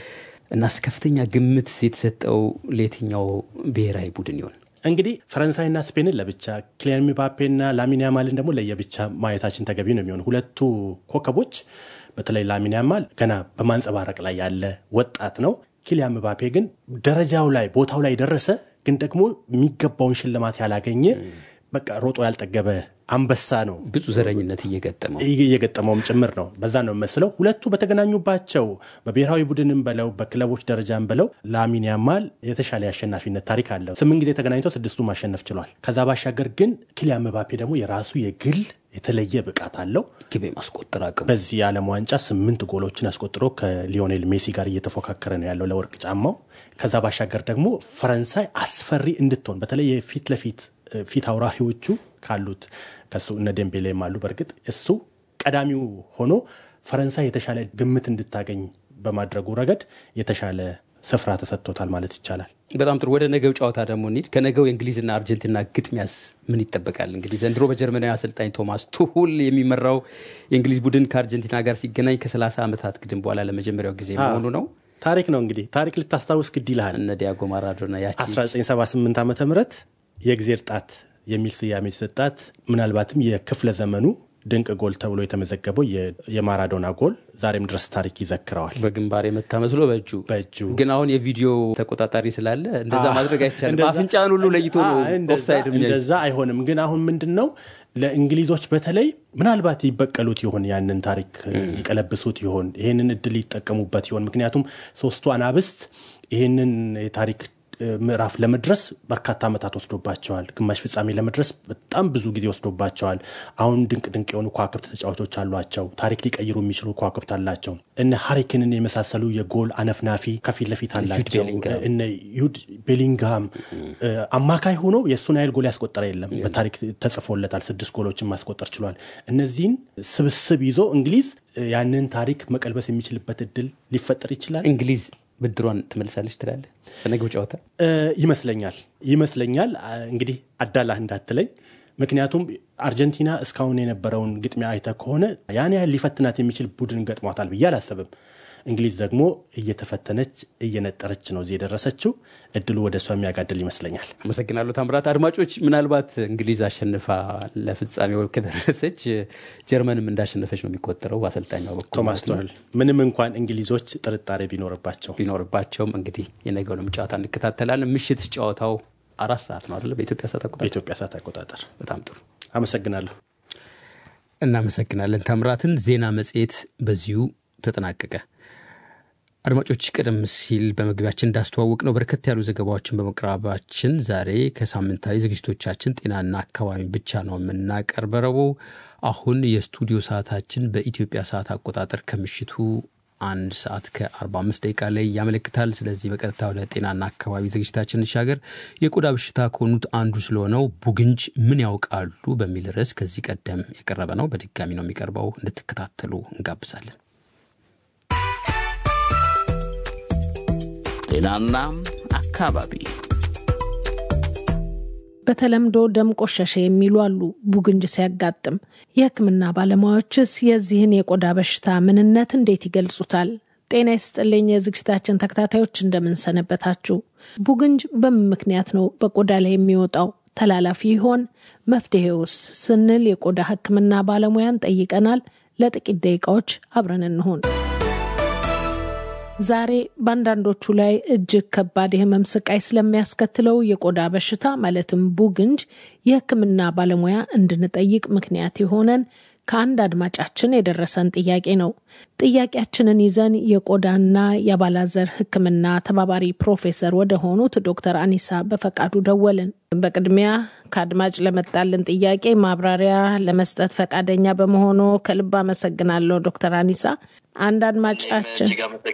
እና ከፍተኛ ግምት የተሰጠው ለየትኛው ብሔራዊ ቡድን ይሆን? እንግዲህ ፈረንሳይና ስፔንን ለብቻ ኪሊያን ምባፔና ላሚን ያማልን ደግሞ ለየብቻ ማየታችን ተገቢ ነው የሚሆኑ ሁለቱ ኮከቦች በተለይ ላሚን ያማል ገና በማንጸባረቅ ላይ ያለ ወጣት ነው። ኪሊያን ምባፔ ግን ደረጃው ላይ ቦታው ላይ ደረሰ፣ ግን ደግሞ የሚገባውን ሽልማት ያላገኘ በቃ ሮጦ ያልጠገበ አንበሳ ነው። ብዙ ዘረኝነት እየገጠመው እየገጠመውም ጭምር ነው። በዛ ነው መስለው ሁለቱ በተገናኙባቸው በብሔራዊ ቡድንም በለው በክለቦች ደረጃም በለው ላሚን ያማል የተሻለ የአሸናፊነት ታሪክ አለው። ስምንት ጊዜ ተገናኝቶ ስድስቱ ማሸነፍ ችሏል። ከዛ ባሻገር ግን ኪሊያን ምባፔ ደግሞ የራሱ የግል የተለየ ብቃት አለው። ግብ ማስቆጠር አቅም በዚህ የዓለም ዋንጫ ስምንት ጎሎችን አስቆጥሮ ከሊዮኔል ሜሲ ጋር እየተፎካከረ ነው ያለው ለወርቅ ጫማው። ከዛ ባሻገር ደግሞ ፈረንሳይ አስፈሪ እንድትሆን በተለይ የፊት ለፊት ፊት አውራሪዎቹ ካሉት ከሱ እነ ዴምቤሌም አሉ። በእርግጥ እሱ ቀዳሚው ሆኖ ፈረንሳይ የተሻለ ግምት እንድታገኝ በማድረጉ ረገድ የተሻለ ስፍራ ተሰጥቶታል ማለት ይቻላል። በጣም ጥሩ። ወደ ነገው ጨዋታ ደግሞ እንሂድ። ከነገው የእንግሊዝና አርጀንቲና ግጥሚያስ ምን ይጠበቃል? እንግዲህ ዘንድሮ በጀርመናዊ አሰልጣኝ ቶማስ ቱሁል የሚመራው የእንግሊዝ ቡድን ከአርጀንቲና ጋር ሲገናኝ ከ30 ዓመታት ግድም በኋላ ለመጀመሪያው ጊዜ መሆኑ ነው። ታሪክ ነው እንግዲህ ታሪክ ልታስታውስ ግድ ይልሃል። እነ ዲያጎ ማራዶና ያቺ 1978 ዓ ም የእግዜር ጣት የሚል ስያሜ የተሰጣት ምናልባትም የክፍለ ዘመኑ ድንቅ ጎል ተብሎ የተመዘገበው የማራዶና ጎል ዛሬም ድረስ ታሪክ ይዘክረዋል። በግንባር የመታ መስሎ በእጁ በእጁ ግን አሁን የቪዲዮ ተቆጣጣሪ ስላለ እንደዛ ማድረግ አይቻልም። አፍንጫን ሁሉ ለይቶ ነው ኦፍሳይድ እንደዛ አይሆንም። ግን አሁን ምንድን ነው ለእንግሊዞች በተለይ ምናልባት ይበቀሉት ይሆን? ያንን ታሪክ ይቀለብሱት ይሆን? ይህንን እድል ይጠቀሙበት ይሆን? ምክንያቱም ሶስቱ አናብስት ይህንን የታሪክ ምዕራፍ ለመድረስ በርካታ ዓመታት ወስዶባቸዋል። ግማሽ ፍጻሜ ለመድረስ በጣም ብዙ ጊዜ ወስዶባቸዋል። አሁን ድንቅ ድንቅ የሆኑ ከዋክብት ተጫዋቾች አሏቸው። ታሪክ ሊቀይሩ የሚችሉ ከዋክብት አላቸው። እነ ሀሪክንን የመሳሰሉ የጎል አነፍናፊ ከፊት ለፊት አላቸው። እነ ዩድ ቤሊንግሃም አማካይ ሆኖ የእሱን ያህል ጎል ያስቆጠረ የለም። በታሪክ ተጽፎለታል። ስድስት ጎሎችን ማስቆጠር ችሏል። እነዚህን ስብስብ ይዞ እንግሊዝ ያንን ታሪክ መቀልበስ የሚችልበት እድል ሊፈጠር ይችላል። እንግሊዝ ብድሯን ትመልሳለች ትላለህ? በነገው ጨዋታ ይመስለኛል ይመስለኛል። እንግዲህ አዳላህ እንዳትለኝ ምክንያቱም አርጀንቲና እስካሁን የነበረውን ግጥሚያ አይተ ከሆነ ያን ያህል ሊፈትናት የሚችል ቡድን ገጥሟታል ብዬ አላስብም። እንግሊዝ ደግሞ እየተፈተነች እየነጠረች ነው እዚህ የደረሰችው። እድሉ ወደ እሷ የሚያጋድል ይመስለኛል። አመሰግናለሁ ታምራት። አድማጮች፣ ምናልባት እንግሊዝ አሸንፋ ለፍጻሜው ከደረሰች ጀርመንም እንዳሸነፈች ነው የሚቆጠረው በአሰልጣኟ በኩል ቶማስ ቱኸል ምንም እንኳን እንግሊዞች ጥርጣሬ ቢኖርባቸው ቢኖርባቸውም እንግዲህ የነገውንም ጨዋታ እንከታተላለን። ምሽት ጨዋታው አራት ሰዓት ነው አይደለ? በኢትዮጵያ ሰዓት አቆጣጠር። በኢትዮጵያ ሰዓት አቆጣጠር። በጣም ጥሩ አመሰግናለሁ። እናመሰግናለን ታምራትን። ዜና መጽሔት በዚሁ ተጠናቀቀ። አድማጮች ቀደም ሲል በመግቢያችን እንዳስተዋወቅ ነው በርከት ያሉ ዘገባዎችን በመቅረባችን ዛሬ ከሳምንታዊ ዝግጅቶቻችን ጤናና አካባቢ ብቻ ነው የምናቀርበረው። አሁን የስቱዲዮ ሰዓታችን በኢትዮጵያ ሰዓት አቆጣጠር ከምሽቱ አንድ ሰዓት ከ45 ደቂቃ ላይ ያመለክታል። ስለዚህ በቀጥታ ወደ ጤናና አካባቢ ዝግጅታችን እንሻገር። የቆዳ በሽታ ከሆኑት አንዱ ስለሆነው ቡግንጅ ምን ያውቃሉ በሚል ርዕስ ከዚህ ቀደም የቀረበ ነው። በድጋሚ ነው የሚቀርበው። እንድትከታተሉ እንጋብዛለን። ጤናና አካባቢ በተለምዶ ደም ቆሸሸ የሚሉ አሉ። ቡግንጅ ሲያጋጥም የሕክምና ባለሙያዎችስ የዚህን የቆዳ በሽታ ምንነት እንዴት ይገልጹታል? ጤና ይስጥልኝ የዝግጅታችን ተከታታዮች እንደምንሰነበታችሁ። ቡግንጅ በምን ምክንያት ነው በቆዳ ላይ የሚወጣው? ተላላፊ ይሆን? መፍትሄውስ? ስንል የቆዳ ሕክምና ባለሙያን ጠይቀናል። ለጥቂት ደቂቃዎች አብረን እንሆን። ዛሬ በአንዳንዶቹ ላይ እጅግ ከባድ የህመም ስቃይ ስለሚያስከትለው የቆዳ በሽታ ማለትም ቡግንጅ የህክምና ባለሙያ እንድንጠይቅ ምክንያት የሆነን ከአንድ አድማጫችን የደረሰን ጥያቄ ነው። ጥያቄያችንን ይዘን የቆዳና የአባላዘር ህክምና ተባባሪ ፕሮፌሰር ወደ ሆኑት ዶክተር አኒሳ በፈቃዱ ደወልን። በቅድሚያ ከአድማጭ ለመጣልን ጥያቄ ማብራሪያ ለመስጠት ፈቃደኛ በመሆኑ ከልብ አመሰግናለሁ ዶክተር አኒሳ። አንድ አድማጫችን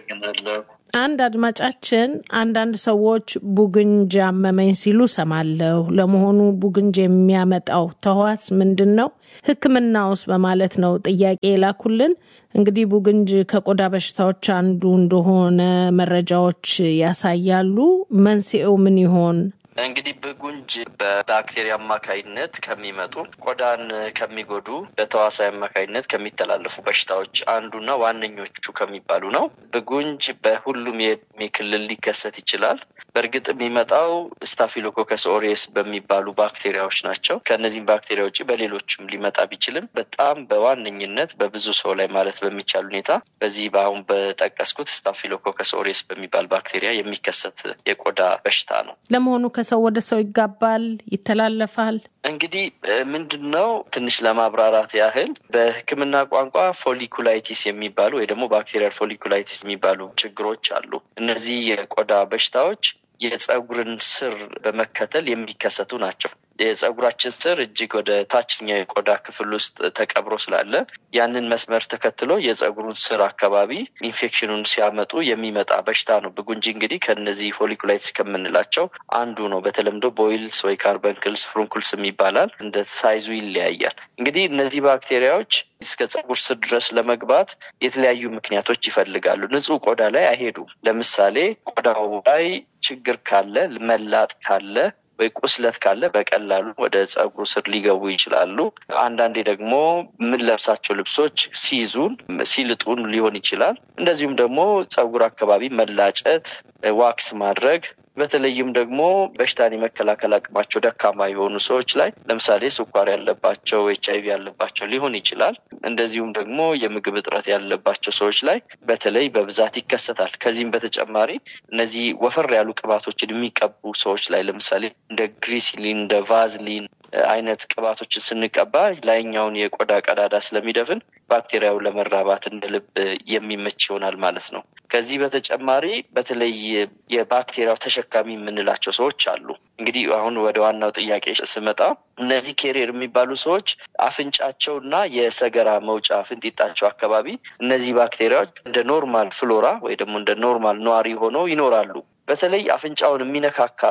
አንድ አድማጫችን አንዳንድ ሰዎች ቡግንጅ አመመኝ ሲሉ ሰማለሁ። ለመሆኑ ቡግንጅ የሚያመጣው ተህዋስ ምንድን ነው? ህክምናውስ? በማለት ነው ጥያቄ የላኩልን። እንግዲህ ቡግንጅ ከቆዳ በሽታዎች አንዱ እንደሆነ መረጃዎች ያሳያሉ። መንስኤው ምን ይሆን? እንግዲህ ብጉንጅ በባክቴሪያ አማካይነት ከሚመጡ ቆዳን ከሚጎዱ በተዋሳይ አማካይነት ከሚተላለፉ በሽታዎች አንዱና ዋነኞቹ ከሚባሉ ነው። ብጉንጅ በሁሉም የእድሜ ክልል ሊከሰት ይችላል። በእርግጥ የሚመጣው ስታፊሎኮከስ ኦሪየስ በሚባሉ ባክቴሪያዎች ናቸው። ከእነዚህም ባክቴሪያ ውጭ በሌሎችም ሊመጣ ቢችልም በጣም በዋነኝነት በብዙ ሰው ላይ ማለት በሚቻል ሁኔታ በዚህ በአሁን በጠቀስኩት ስታፊሎኮከስ ኦሪየስ በሚባል ባክቴሪያ የሚከሰት የቆዳ በሽታ ነው። ለመሆኑ ከሰው ወደ ሰው ይጋባል? ይተላለፋል? እንግዲህ ምንድን ነው ትንሽ ለማብራራት ያህል በሕክምና ቋንቋ ፎሊኩላይቲስ የሚባሉ ወይ ደግሞ ባክቴሪያል ፎሊኩላይቲስ የሚባሉ ችግሮች አሉ። እነዚህ የቆዳ በሽታዎች የፀጉርን ስር በመከተል የሚከሰቱ ናቸው። የፀጉራችን ስር እጅግ ወደ ታችኛው የቆዳ ክፍል ውስጥ ተቀብሮ ስላለ ያንን መስመር ተከትሎ የፀጉሩን ስር አካባቢ ኢንፌክሽኑን ሲያመጡ የሚመጣ በሽታ ነው። ብጉንጅ እንግዲህ ከነዚህ ፎሊኩላይትስ ከምንላቸው አንዱ ነው። በተለምዶ ቦይልስ ወይ ካርበንክልስ፣ ፍሩንኩልስ ይባላል። እንደ ሳይዙ ይለያያል። እንግዲህ እነዚህ ባክቴሪያዎች እስከ ፀጉር ስር ድረስ ለመግባት የተለያዩ ምክንያቶች ይፈልጋሉ። ንጹህ ቆዳ ላይ አይሄዱም። ለምሳሌ ቆዳው ላይ ችግር ካለ፣ መላጥ ካለ ወይ ቁስለት ካለ በቀላሉ ወደ ፀጉሩ ስር ሊገቡ ይችላሉ። አንዳንዴ ደግሞ የምንለብሳቸው ልብሶች ሲይዙን ሲልጡን ሊሆን ይችላል። እንደዚሁም ደግሞ ፀጉር አካባቢ መላጨት፣ ዋክስ ማድረግ በተለይም ደግሞ በሽታን የመከላከል አቅማቸው ደካማ የሆኑ ሰዎች ላይ ለምሳሌ ስኳር ያለባቸው፣ ኤች አይቪ ያለባቸው ሊሆን ይችላል። እንደዚሁም ደግሞ የምግብ እጥረት ያለባቸው ሰዎች ላይ በተለይ በብዛት ይከሰታል። ከዚህም በተጨማሪ እነዚህ ወፈር ያሉ ቅባቶችን የሚቀቡ ሰዎች ላይ ለምሳሌ እንደ ግሪሲሊን እንደ ቫዝሊን አይነት ቅባቶችን ስንቀባ ላይኛውን የቆዳ ቀዳዳ ስለሚደፍን ባክቴሪያው ለመራባት እንደ ልብ የሚመች ይሆናል ማለት ነው። ከዚህ በተጨማሪ በተለይ የባክቴሪያው ተሸካሚ የምንላቸው ሰዎች አሉ። እንግዲህ አሁን ወደ ዋናው ጥያቄ ስመጣ እነዚህ ኬሪየር የሚባሉ ሰዎች አፍንጫቸውና የሰገራ መውጫ ፍንጢጣቸው አካባቢ እነዚህ ባክቴሪያዎች እንደ ኖርማል ፍሎራ ወይ ደግሞ እንደ ኖርማል ነዋሪ ሆነው ይኖራሉ። በተለይ አፍንጫውን የሚነካካ ሰው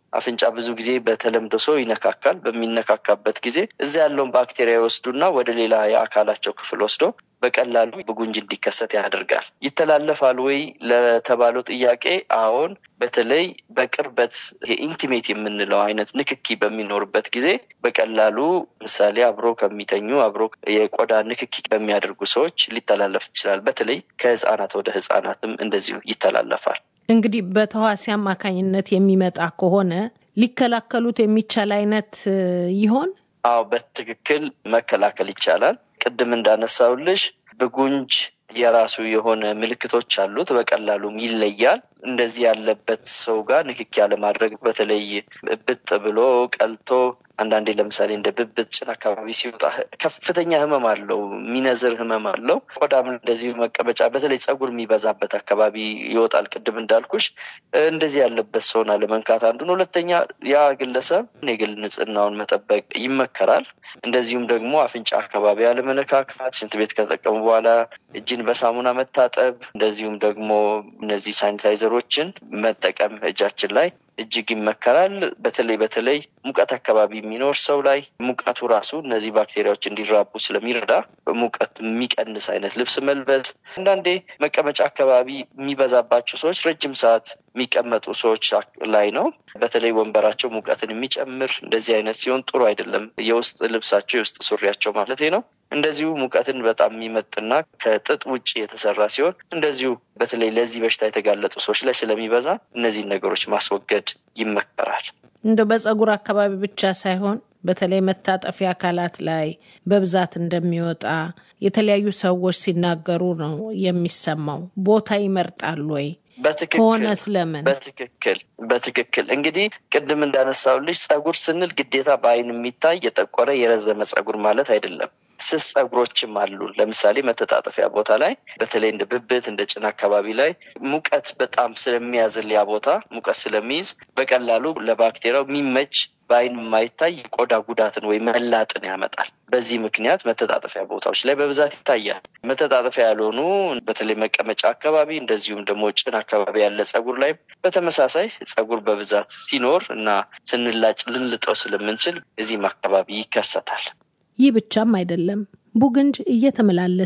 አፍንጫ ብዙ ጊዜ በተለምዶ ሰው ይነካካል። በሚነካካበት ጊዜ እዛ ያለውን ባክቴሪያ ይወስዱና ወደ ሌላ የአካላቸው ክፍል ወስዶ በቀላሉ ብጉንጅ እንዲከሰት ያደርጋል። ይተላለፋል ወይ ለተባለው ጥያቄ አዎን፣ በተለይ በቅርበት ኢንቲሜት የምንለው አይነት ንክኪ በሚኖርበት ጊዜ በቀላሉ ምሳሌ አብሮ ከሚተኙ አብሮ የቆዳ ንክኪ በሚያደርጉ ሰዎች ሊተላለፍ ይችላል። በተለይ ከህፃናት ወደ ህፃናትም እንደዚሁ ይተላለፋል። እንግዲህ በተዋሲ አማካኝነት የሚመጣ ከሆነ ሊከላከሉት የሚቻል አይነት ይሆን? አዎ በትክክል መከላከል ይቻላል። ቅድም እንዳነሳውልሽ ብጉንጅ የራሱ የሆነ ምልክቶች አሉት። በቀላሉም ይለያል። እንደዚህ ያለበት ሰው ጋር ንክኪ ያለማድረግ በተለይ ብጥ ብሎ ቀልቶ አንዳንዴ ለምሳሌ እንደ ብብት ጭን አካባቢ ሲወጣ ከፍተኛ ህመም አለው፣ የሚነዝር ህመም አለው። ቆዳም እንደዚሁ መቀመጫ፣ በተለይ ጸጉር የሚበዛበት አካባቢ ይወጣል። ቅድም እንዳልኩሽ እንደዚህ ያለበት ሰውን አለመንካት አንዱ ነው። ሁለተኛ ያ ግለሰብ የግል ንጽህናውን መጠበቅ ይመከራል። እንደዚሁም ደግሞ አፍንጫ አካባቢ ያለመነካካት፣ ሽንት ቤት ከተጠቀሙ በኋላ እጅን በሳሙና መታጠብ፣ እንደዚሁም ደግሞ እነዚህ ሳኒታይዘሮችን መጠቀም እጃችን ላይ እጅግ ይመከራል። በተለይ በተለይ ሙቀት አካባቢ የሚኖር ሰው ላይ ሙቀቱ ራሱ እነዚህ ባክቴሪያዎች እንዲራቡ ስለሚረዳ ሙቀት የሚቀንስ አይነት ልብስ መልበስ። አንዳንዴ መቀመጫ አካባቢ የሚበዛባቸው ሰዎች ረጅም ሰዓት የሚቀመጡ ሰዎች ላይ ነው። በተለይ ወንበራቸው ሙቀትን የሚጨምር እንደዚህ አይነት ሲሆን ጥሩ አይደለም። የውስጥ ልብሳቸው የውስጥ ሱሪያቸው ማለት ነው እንደዚሁ ሙቀትን በጣም የሚመጥና ከጥጥ ውጭ የተሰራ ሲሆን እንደዚሁ በተለይ ለዚህ በሽታ የተጋለጡ ሰዎች ላይ ስለሚበዛ እነዚህን ነገሮች ማስወገድ ይመከራል። እንደ በጸጉር አካባቢ ብቻ ሳይሆን በተለይ መታጠፊያ አካላት ላይ በብዛት እንደሚወጣ የተለያዩ ሰዎች ሲናገሩ ነው የሚሰማው። ቦታ ይመርጣሉ ወይ? ከሆነ ስለምን? በትክክል በትክክል እንግዲህ ቅድም እንዳነሳውልሽ ጸጉር ስንል ግዴታ በአይን የሚታይ የጠቆረ የረዘመ ጸጉር ማለት አይደለም። ስስ ጸጉሮችም አሉ። ለምሳሌ መተጣጠፊያ ቦታ ላይ በተለይ እንደ ብብት እንደ ጭን አካባቢ ላይ ሙቀት በጣም ስለሚያዝል ያ ቦታ ሙቀት ስለሚይዝ በቀላሉ ለባክቴሪያው የሚመች በአይን የማይታይ የቆዳ ጉዳትን ወይም መላጥን ያመጣል። በዚህ ምክንያት መተጣጠፊያ ቦታዎች ላይ በብዛት ይታያል። መተጣጠፊያ ያልሆኑ በተለይ መቀመጫ አካባቢ እንደዚሁም ደግሞ ጭን አካባቢ ያለ ጸጉር ላይ በተመሳሳይ ጸጉር በብዛት ሲኖር እና ስንላጭ ልንልጠው ስለምንችል እዚህም አካባቢ ይከሰታል። ይህ ብቻም አይደለም። ቡግንጅ እየተመላለሰ